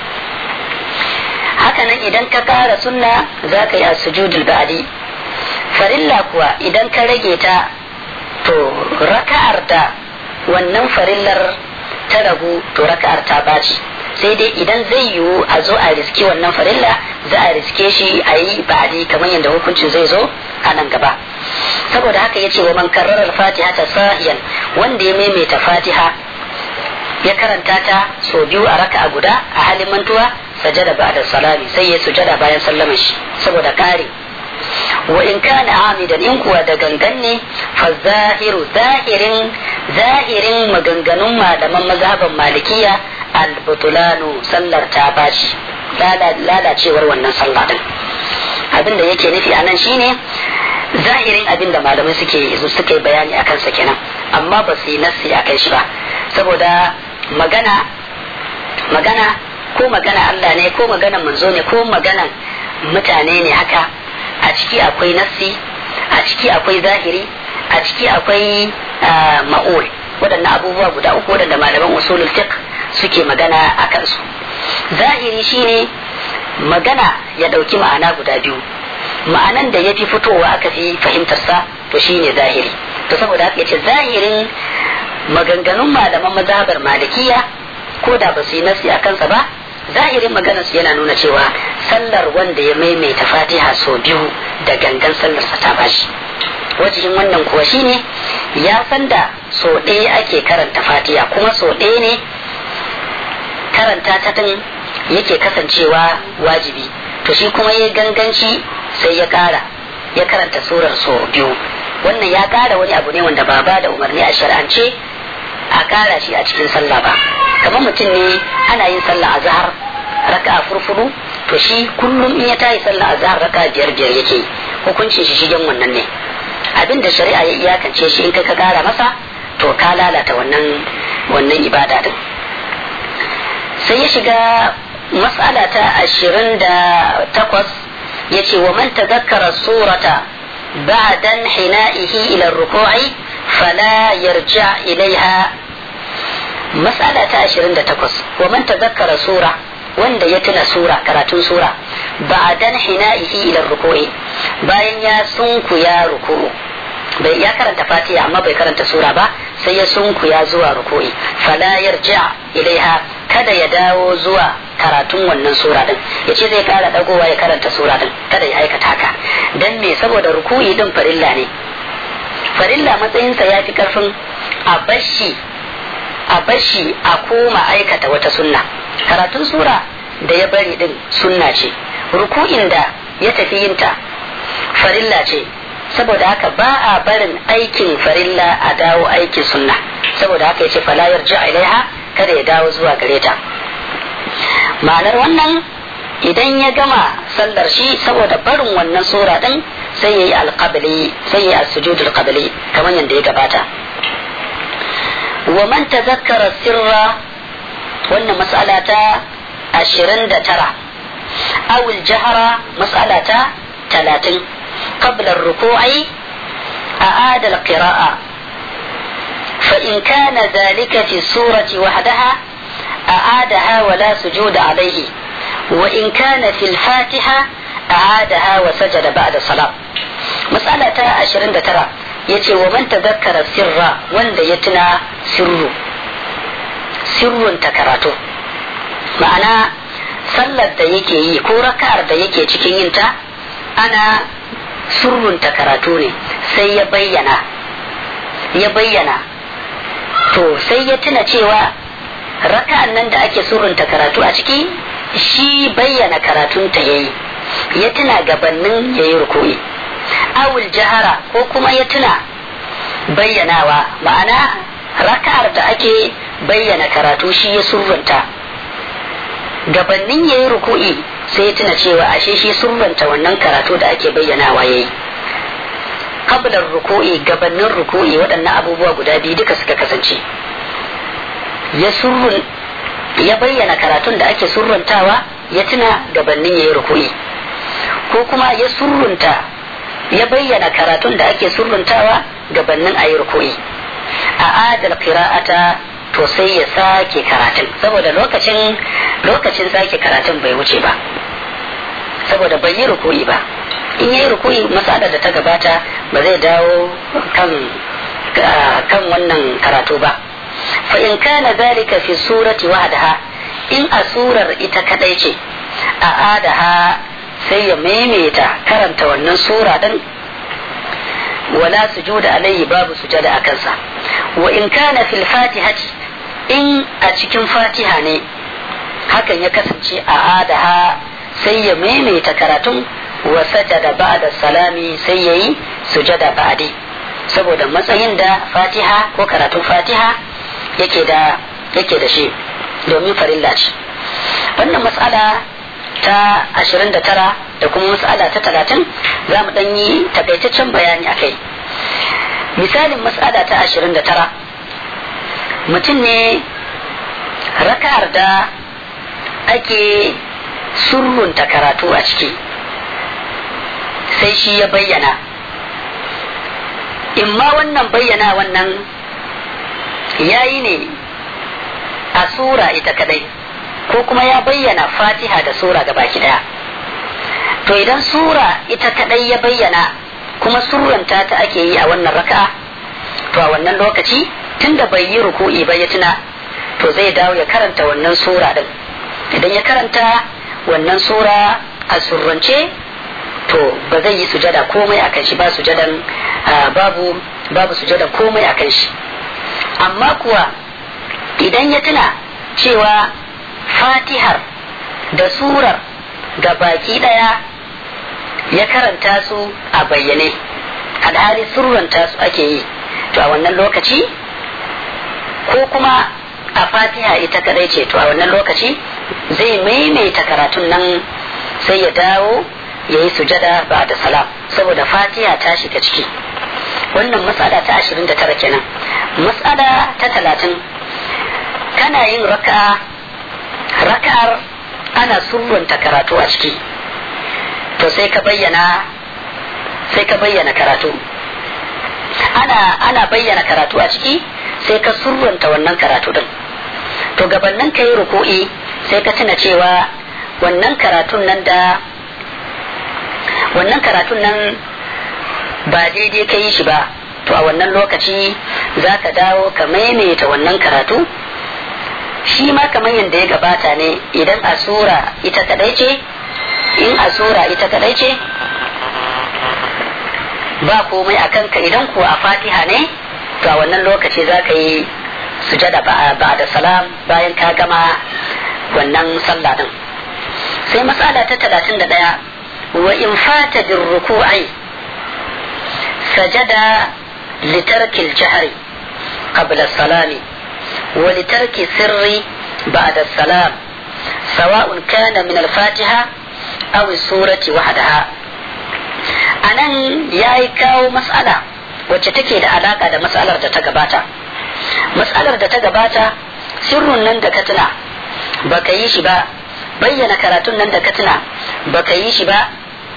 hakanan idan ka kara sunna za ka iya sujudul ba'di farilla kuwa idan ka rage ta to raka'ar da wannan farillar ta ragu to raka'ar ta baci sai dai idan zai yiwu a zo a riske wannan farilla za a riske shi a yi ba'adi kamar yadda hukuncin zai zo a nan gaba saboda haka ya ce wa man karrarar fatiha ta sahiyan wanda ya maimaita fatiha ya karanta ta so biyu a raka a guda a halin mantuwa sajada ba da salami sai ya sujada bayan sallaman shi saboda kare wa in kana amidan in kuwa da gangan ne fa zahiru zahirin zahirin maganganun malaman mazhaban malikiya albutulanu sallar ta bashi lalacewar wannan sallah din abinda yake nufi a nan shine zahirin abin da malamai suke suke bayani a kansa kenan amma ba su yi nassi a kan shi ba saboda magana magana ko magana Allah ne ko magana manzo ne ko magana mutane ne haka a ciki akwai nassi a ciki akwai zahiri a ciki akwai ma'ul waɗannan abubuwa guda uku waɗanda malaman usulul fiqh suke magana a kansu zahiri shine magana ya ɗauki ma'ana guda biyu ma'anan da ya fi fitowa aka fi fahimtarsa to shine zahiri to saboda haka yace zahirin maganganun malaman mazhabar malikiya ko da ba su yi nasi a kansa ba zahirin maganarsu yana nuna cewa sallar wanda ya maimaita fatiha sau biyu da gangan sallarsa ta bashi wajihin wannan kuwa shine ya san da sau ɗaya ake karanta fatiha kuma sau ɗaya ne karanta ta din yake kasancewa wajibi to shi kuma ya ganganci sai ya kara ya karanta surar so biyu wannan ya kara wani abu ne wanda ba ba da umarni a shar'ance a kara shi a cikin sallah ba kamar mutum ne ana yin sallah a zahar raka furfuru to shi kullum in ya tayi sallah a zahar raka biyar biyar yake hukuncin shi shigen wannan ne abin da shari'a ya iyakance shi in ka kara masa to ka lalata wannan wannan ibada din sai ya shiga mas'ala ta ashirin da takwas ya ce wa man tazakkara surata ba'dan hina'ihi ila ruku'i fala yarja ilaiha mas'ala ta ashirin da takwas wa man tazakkara sura wanda ya tuna sura karatun sura ba'dan hina'ihi ila ruku'i bayan ya sunkuya ruku'u bai ya karanta fatiha amma bai karanta sura ba sai ya sunkuya zuwa ruku'i fala yarja ilaiha kada ya dawo zuwa karatun wannan sura din ya ce zai kara dagowa ya karanta sura din kada ya aikata haka dan me saboda ruku'i din farilla ne farilla matsayinsa ya fi karfin a bashi a bashi a koma aikata wata sunna karatun sura da ya bari din sunna ce ruku'in da ya tafi yinta farilla ce saboda haka ba a barin aikin farilla a dawo aikin sunna saboda haka yace fala yarji ilaiha kada ya dawo zuwa gare ta ma'anar wannan idan ya gama sallar shi saboda barin wannan sura din sai yayi alqabli sai yayi as-sujudul qabli kamar yadda ya gabata wa man tazakkara sirra wannan mas'ala ta 29 aw al-jahra mas'ala ta 30 qabla ar-ruku'i أعاد القراءة فإن كان ذلك في السورة وحدها أعادها ولا سجود عليه وإن كان في الفاتحة أعادها وسجد بعد الصلاة مسألة عشرين ترى يتي ومن تذكر السر وند يتنا سر سر تكراته معنى sallar da yake yi ko raka'ar da yake cikin yinta ana surrunta karatu ne sai ya bayyana ya bayyana to sai ya tuna cewa raka'an nan da ake surrunta karatu a ciki shi bayyana karatunta ya yi ya tuna gabanin ya yi rukui awul jahara ko kuma ya tuna bayyanawa ma'ana raka'ar da ake bayyana karatu shi ya surrunta gabanin ya yi ruku'i sai ya tuna cewa ashe shi surrunta wannan karatu da ake bayyanawa ya yi kablar ruku'i gabanin ruku'i waɗannan abubuwa guda biyu duka suka kasance ya surrun ya bayyana karatun da ake surruntawa ya tuna gabanin ya yi ruku'i ko kuma ya surrunta ya bayyana karatun da ake surruntawa gabanin a yi ruku'i a adal qira'ata to sai ya sake karatun saboda lokacin lokacin sake karatun bai wuce ba saboda bai yi ruku'i ba in yi ruku'i matsalar da ta gabata ba zai dawo kan kan wannan karatu ba fa in kana zalika fi surati wahdaha in a surar ita kadai ce a adaha sai ya maimaita karanta wannan sura din wala sujuda alayhi babu sujada a kansa wa in kana fil fatihati in a cikin fatiha ne hakan ya kasance a adaha sai ya maimaita karatun wa sajada ba'da salami sai yayi sujada ba'di saboda matsayin da fatiha ko karatun fatiha yake da yake da shi domin farilla ce wannan matsala ta 29 da kuma matsala ta 30 za mu ɗan yi takaitaccen bayani a kai misalin matsala ta 29 mutum ne raka'ar da ake surrunta karatu a ciki sai shi ya bayyana imma wannan bayyana wannan yayi ne a sura ita kadai ko kuma ya bayyana fatiha da sura ga baki daya to idan sura ita kadai ya bayyana kuma surranta ta ake yi a wannan raka'a to a wannan lokaci tunda bai yi ruku'i ba ya tuna to zai dawo ya karanta wannan sura din idan ya karanta wannan sura a surrance to ba zai yi sujada komai akan shi ba sujadan babu babu sujadan komai akan shi amma kuwa idan ya tuna cewa fatihar da surar ga baki daya ya karanta su a bayyane alhali surranta su ake yi to a wannan lokaci ko kuma a fatiha ita kadai ce to a wannan lokaci zai maimaita karatun nan sai ya dawo ya yi sujada ba da salam saboda fatiha ta shiga ciki wannan matsala ta 29 kenan matsala ta 30 kana yin raka'a raka'ar ana surrunta karatu a ciki to sai ka bayyana sai ka bayyana karatu ana ana bayyana karatu a ciki sai ka surrunta wannan karatu din to gabanin ka yi ruku'i sai ka tuna cewa wannan karatun nan da wannan karatun nan ba daidai ka yi shi ba to a wannan lokaci za ka dawo ka maimaita wannan karatu shi ma kamar yadda ya gabata ne idan a sura ita kadai ce in a sura ita kadai ce ba komai a kanka idan kuwa a fatiha ne to a wannan lokaci za ka yi sujada ba da salam bayan ka gama wannan sallah din sai matsala ta talatin da ɗaya wa in fata bin ruku'ai sajada litarkil jahari qabla salami wa litarki sirri ba'da salam sawa'un kana min al-fatiha aw surati wahdaha anan yayi kawo mas'ala wacce take da alaka da mas'alar da ta gabata mas'alar da ta gabata sirrun nan da ka tuna baka yi shi ba bayyana karatun nan da ka tuna baka yi shi ba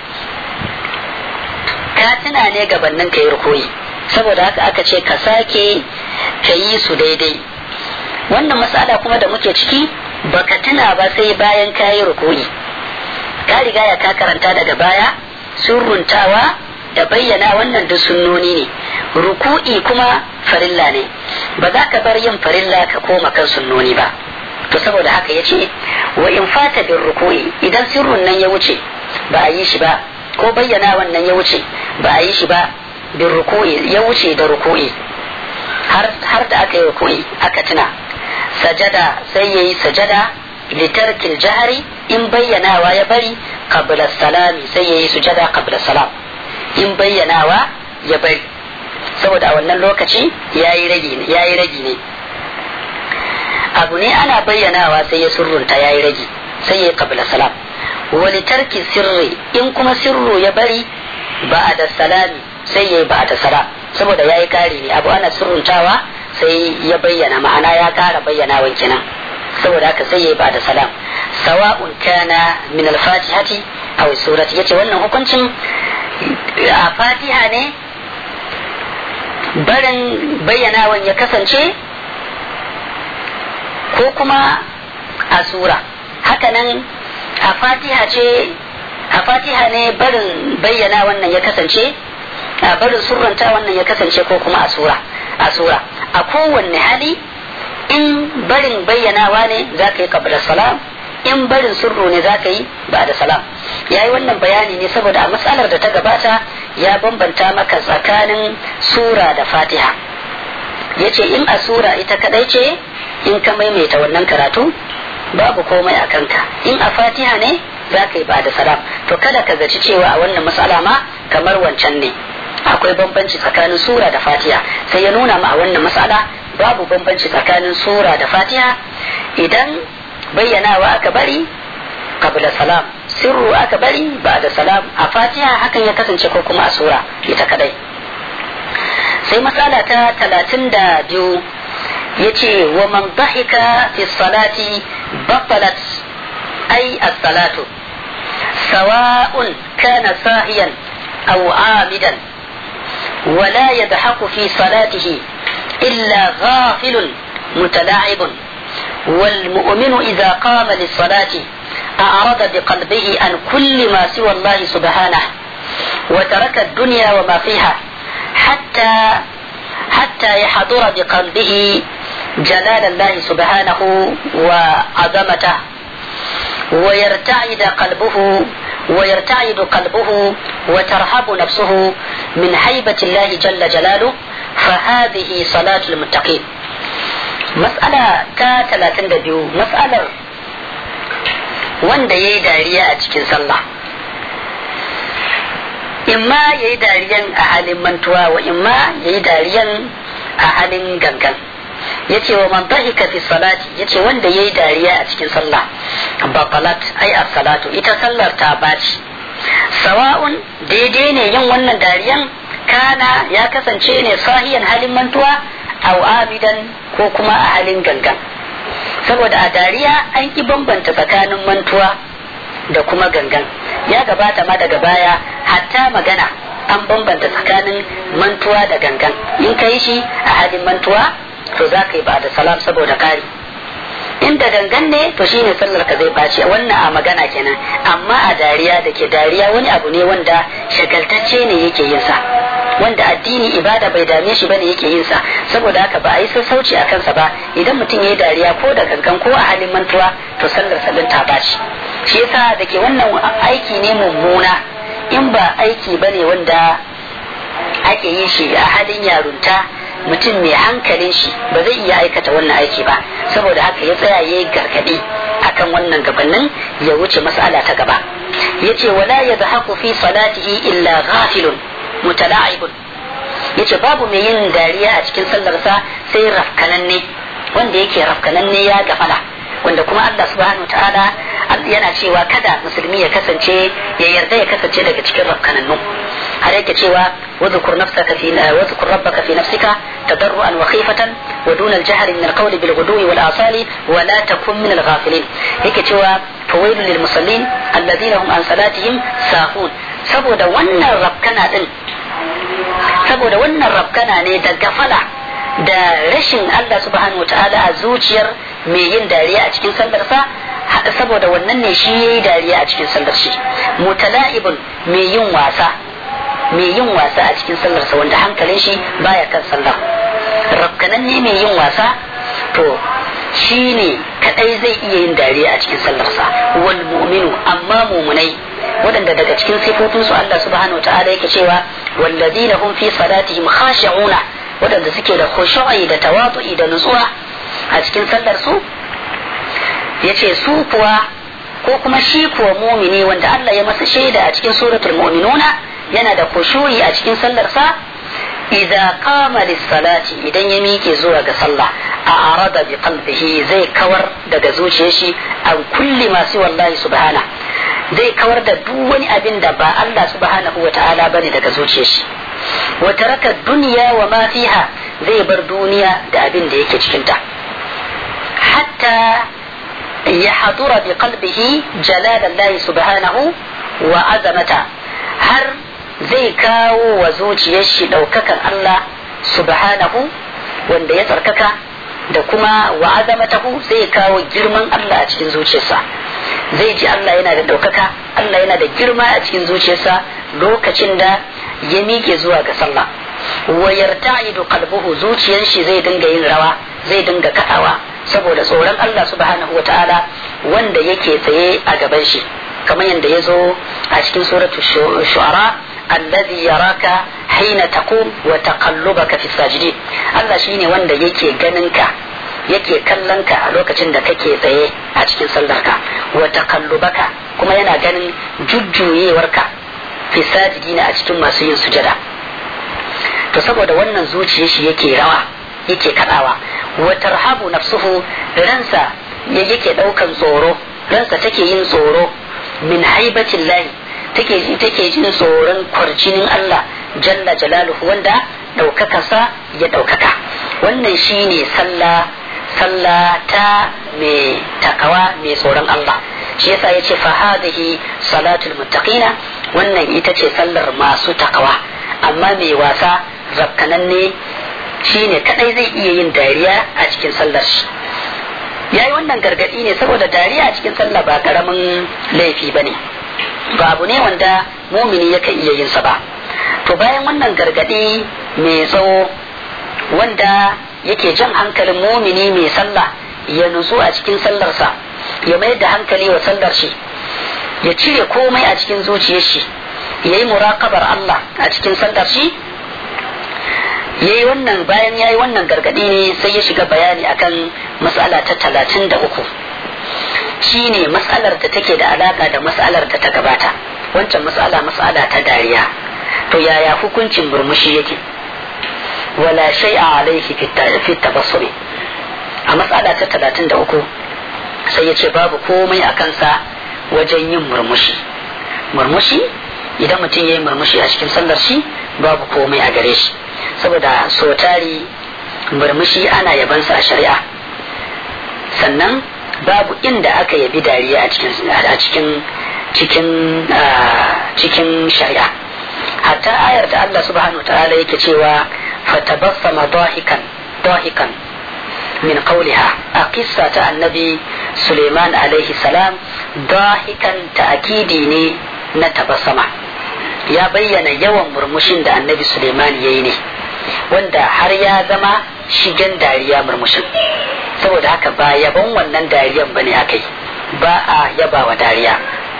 ka tuna ne gabanin ka yi rukoyi saboda haka aka ce ka sake ka yi su daidai wannan matsala kuma da muke ciki baka tuna ba sai bayan ka yi rukoyi ka riga ya ka karanta daga baya surruntawa da bayyana wannan duk sunnoni ne ruku'i kuma farilla ne ba za ka bar yin farilla ka koma kan sunnoni ba to saboda haka ya ce wa in fata bin ruku'i idan sirrun nan ya wuce ba a yi shi ba ko bayyana wannan ya wuce ba a yi shi ba bin ruku'i ya wuce da ruku'i har da aka yi ruku'i aka tuna sajada sai ya yi sajada litarkil jahari in bayyanawa ya bari qabla salami sai ya yi sujada qabla salam in bayyanawa ya bari saboda a wannan lokaci ya yi ragi ne abu ne ana bayyanawa sai ya surrunta ya yi ragi sai ya yi qabla salam wani tarki sirri in kuma sirru ya bari ba da salami sai ya yi ba da salam saboda ya yi kari ne abu ana surruntawa sai ya bayyana ma'ana ya kara bayyanawan kenan saboda haka sai ya yi ba da salam sawa'un kana min al-fatihati aw surati yace wannan hukuncin a fatiha ne barin bayyanawan ya kasance ko kuma a sura hakanan a fatiha ce a fatiha ne barin bayyana wannan ya kasance a barin surranta wannan ya kasance ko kuma a sura a sura a kowanne hali in barin bayyanawa ne za ka yi kabla salam in barin surru ne za ka yi ba da salam ya yi wannan bayani ne saboda a matsalar da ta gabata ya bambanta maka tsakanin sura da fatiha ya ce in a sura ita kadai ce in ka maimaita wannan karatu babu komai a kanka in a fatiha ne za ka yi ba da salam to kada ka zaci cewa a wannan matsala ma kamar wancan ne akwai bambanci tsakanin sura da fatiha sai ya nuna ma a wannan matsala babu bambanci tsakanin sura da fatiha idan bayyanawa aka bari kabla salam sirru aka bari ba da salam a fatiha hakan ya kasance ko kuma a sura ita kadai sai matsala ta talatin da biyu ya ce wa man dahika fi salati batalat ai as-salatu sawa'un kana sahiyan aw amidan ولا يضحك في صلاته إلا غافل متلاعب والمؤمن إذا قام للصلاة أعرض بقلبه عن كل ما سوى الله سبحانه وترك الدنيا وما فيها حتى حتى يحضر بقلبه جلال الله سبحانه وعظمته ويرتعد قلبه ويرتعد قلبه وترهب نفسه من هيبة الله جل جلاله فهذه صلاة المتقين مسألة تا 32 مسألة wanda ya yi dariya a cikin sallah imma ya yi dariyan a halin mantuwa wa imma ya yi dariyan a halin gangan ya ce wa man dhahika fi salati ya ce wanda ya yi dariya a cikin sallah baqalat ai a salatu ita sallar ta baci sawa'un daidai ne yin wannan dariyan kana ya kasance ne sahiyan halin mantuwa au abidan ko kuma a halin gangan saboda a dariya an ki bambanta tsakanin mantuwa da kuma gangan ya gabata ma daga baya hatta magana an bambanta tsakanin mantuwa da gangan in ka yi shi a halin mantuwa to za ka yi ba da salam saboda kari inda gangan ne to shine sallar ka zai bace wannan a magana kenan amma a dariya da ke dariya wani abu ne wanda shagaltacce ne yake yin sa wanda addini ibada bai dame shi bane yake yin sa saboda haka ba a yi sassauci a kansa ba idan mutum ya yi dariya ko da gangan ko a halin mantuwa to sallar sallar ta bashi shi yasa da ke wannan aiki ne mummuna in ba aiki bane wanda ake yin shi a halin yarunta mutum mai hankalin shi ba zai iya aikata wannan aiki ba saboda haka ya tsaya ya yi gargaɗi akan wannan gabanin ya wuce mas'ala ta gaba ya ce wala ya zahaku fi salatihi illa ghafilun mutala'ibun ya ce babu mai yin dariya a cikin sallarsa sai rafkananne wanda yake rafkananne ya gafala wanda kuma Allah subhanahu wa ta'ala yana cewa kada musulmi ya kasance ya yarda ya kasance daga cikin rafkanannu har yake cewa wadhkur nafsaka fi wadhkur rabbaka fi nafsika tadarruan wa khifatan wa duna al-jahri min al-qawl bil ghudwi wal asali wa la takun min al-ghafilin yake cewa fawailul lil musallin alladhina hum an salatihim sahun saboda wannan rafkana din saboda wannan rafkana ne da gafala da rashin Allah subhanahu wataala a zuciyar mai yin dariya a cikin sallarsa saboda wannan ne shi yayi dariya a cikin sallar shi mutala'ibun mai yin wasa mai yin wasa a cikin sallarsa wanda hankalin shi baya kan sallar rafkanan ne mai yin wasa to shi ne kadai zai iya yin dariya a cikin sallarsa wal mu'minu amma mumunai waɗanda daga cikin sifofinsu Allah subhanahu wa ta'ala yake cewa walladina hum fi salatihim khashi'una waɗanda suke da khushu'i da tawatu'i da nutsuwa a cikin sallar su yace su kuwa ko kuma shi kuwa mumini wanda Allah ya masa shaida a cikin suratul mu'minuna yana da khushu'i a cikin sallar sa idza qama lis-salati idan ya miƙe zuwa ga sallah a arada bi qalbihi zai kawar daga zuciyar shi an kulli masu wallahi subhana zai kawar da duk wani abin da ba Allah subhanahu wa ta'ala bane daga zuciyar shi wa taraka dunya wa ma fiha zai bar duniya da abin da yake cikin ta hatta ya hadura bi qalbihi jalalallahi subhanahu wa azamata har zai kawo wa zuciyar shi daukakan Allah subhanahu wanda ya tsarkaka da kuma wa azamatahu zai kawo girman Allah a cikin zuciyarsa zai ji Allah yana da ɗaukaka Allah yana da girma a cikin zuciyarsa lokacin da ya miƙe zuwa ga sallah wa yarta'idu qalbuhu zuciyar shi zai dinga yin rawa zai dinga kaɗawa saboda tsoron Allah subhanahu wa ta'ala wanda yake tsaye a gaban shi kamar yadda ya zo a cikin suratu shu'ara alladhi yaraka hina taqum wa taqallubaka fi sajidin Allah shine wanda yake ganin ka yake kallon ka a lokacin da kake tsaye a cikin sallarka wa taqallubaka kuma yana ganin jujjuyewarka fi sajidina a cikin masu yin sujada to saboda wannan zuciyar shi yake rawa yake kadawa wa tarhabu nafsuhu ransa yake daukan tsoro ransa take yin tsoro min haibatin lahi take take jin tsoron kwarjinin Allah jalla jalaluhu wanda ɗaukakarsa ya ɗaukaka wannan shine sallah sallah ta mai takawa mai tsoron Allah shi yasa yace fa hadhihi salatul muttaqina wannan ita ce sallar masu takawa amma mai wasa zakkananne shine kadai zai iya yin dariya a cikin sallar shi yayi wannan gargadi ne saboda dariya a cikin sallah ba karamin laifi bane ba abu ne wanda mumini yakan iya yin sa ba to bayan wannan gargadi mai tsawo wanda yake jan hankalin mumini mai sallah ya nutsu a cikin sallarsa ya mayar da hankali wa sallar shi ya cire komai a cikin zuciyar shi ya yi murakabar Allah a cikin sallar shi ya yi wannan bayan ya yi wannan gargadi ne sai ya shiga bayani akan matsala ta talatin da uku shi ne matsalar da take da alaka da matsalar da ta gabata wancan matsala matsala ta dariya to yaya hukuncin murmushi yake wala shay'a alaihi fi tabassuri a matsala ta talatin da uku sai ya ce babu komai a kansa wajen yin murmushi murmushi idan mutum ya yi murmushi a cikin sallar shi babu komai a gare shi saboda so tari murmushi ana yabansa a shari'a sannan babu inda aka yabi dariya a cikin cikin cikin cikin shari'a hatta ayar da Allah subhanahu ta'ala yake cewa fatabassama dahikan dahikan min qawliha a kissa ta annabi Suleiman alaihi salam dahikan ta'kidi ne na tabassama ya bayyana yawan murmushin da annabi suleiman ya yi ne wanda har ya zama shigen dariya murmushin saboda haka ba yaban wannan dariyan bane aka yi ba a yabawa dariya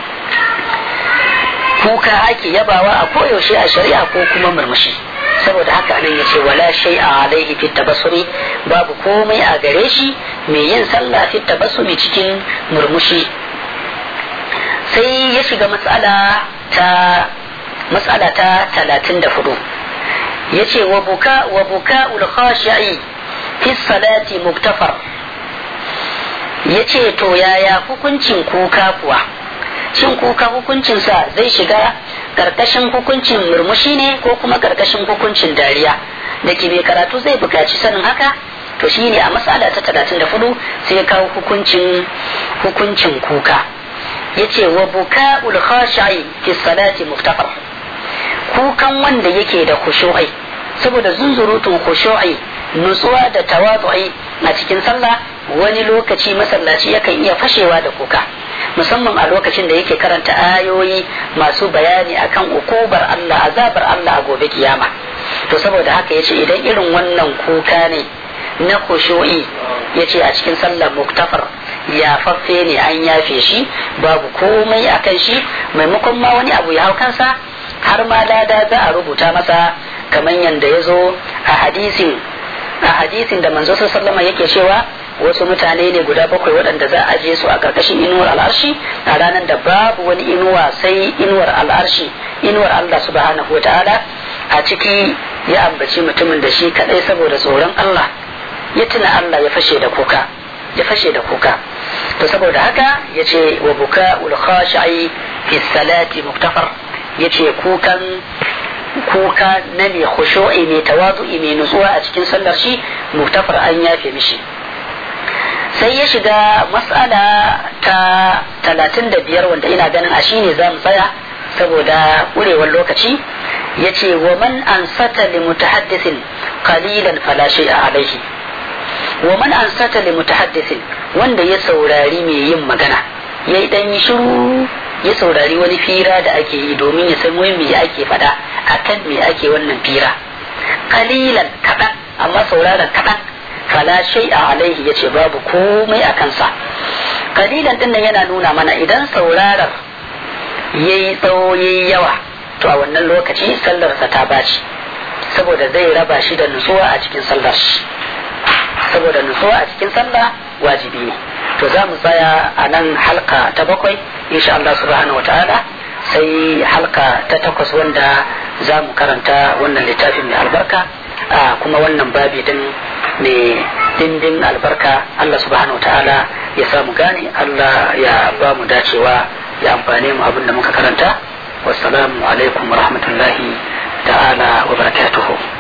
kuka ake yabawa a koyaushe a shari'a ko kuma murmushi saboda haka nan ya ce wala shay a alaihi fit tabassuri babu komai a gare shi mai yin sallah fit tabassuri cikin murmushi sai ya shiga matsala ta matsala ta talatin da hudu ya ce wa buka wa buka ulkhashi'i fi salati muktafar ya ce to yaya hukuncin kuka kuwa shin kuka hukuncinsa zai shiga karkashin hukuncin murmushi ne ko kuma karkashin hukuncin dariya da ke mai karatu zai buƙaci sanin haka to shi ne a matsala ta talatin da hudu sai ya kawo hukuncin hukuncin kuka ya ce wa buka ulkhashi'i fi salati muktafar kukan wanda yake da khushu'i saboda zunzurutun khushu'i nutsuwa da tawadu'i a cikin sallah wani lokaci masallaci yakan iya fashewa da kuka musamman a lokacin da yake karanta ayoyi masu bayani akan ukubar Allah azabar Allah a gobe kiyama to saboda haka yace idan irin wannan kuka ne na khushu'i yace a cikin sallah muktafar ya faffe ne an yafe shi babu komai akan shi maimakon ma wani abu ya hau kansa har ma lada za a rubuta masa kamar yadda ya zo a hadisin a hadisin da manzo sallama yake cewa wasu mutane ne guda bakwai waɗanda za a je su a ƙarƙashin inuwar al'arshi a ranar da babu wani inuwa sai inuwar al'arshi inuwar Allah subhanahu wa ta'ala a ciki ya ambaci mutumin da shi kaɗai saboda tsoron Allah ya tuna Allah ya fashe da kuka ya fashe da kuka to saboda haka ya ce wa buka ulkhashi'i fi salati muktafar ya ce kukan kuka na mai khushu'i mai tawazu'i mai nutsuwa a cikin sallar shi muktafar an yafe mishi sai ya shiga matsala ta talatin da biyar wanda ina ganin a shine za mu tsaya saboda ƙurewar lokaci ya ce wa man ansata li mutahaddisin qalilan fala shay'a alaihi wa man ansata li mutahaddisin wanda ya saurari mai yin magana yayi dan yi shiru ya saurari wani fira da ake yi domin ya san wai me ake faɗa akan me ake wannan fira qalilan kaɗan amma sauraron kaɗan fala shay'a alaihi yace babu komai a kansa kalilan din nan yana nuna mana idan saurarar yayi tsawo yayi yawa to a wannan lokaci sallarsa ta baci saboda zai raba shi da nutsuwa a cikin sallar shi saboda nutsuwa a cikin sallah wajibi ne to za mu tsaya a nan halka ta bakwai insha Allah subhanahu wa ta'ala sai halka ta takwas wanda za mu karanta wannan littafin mai albarka kuma wannan babi din mai dindin albarka Allah subhanahu wa ta'ala ya samu gane Allah ya ba mu dacewa ya amfane mu abin da muka karanta wassalamu alaikum wa rahmatullahi ta'ala wa barakatuhu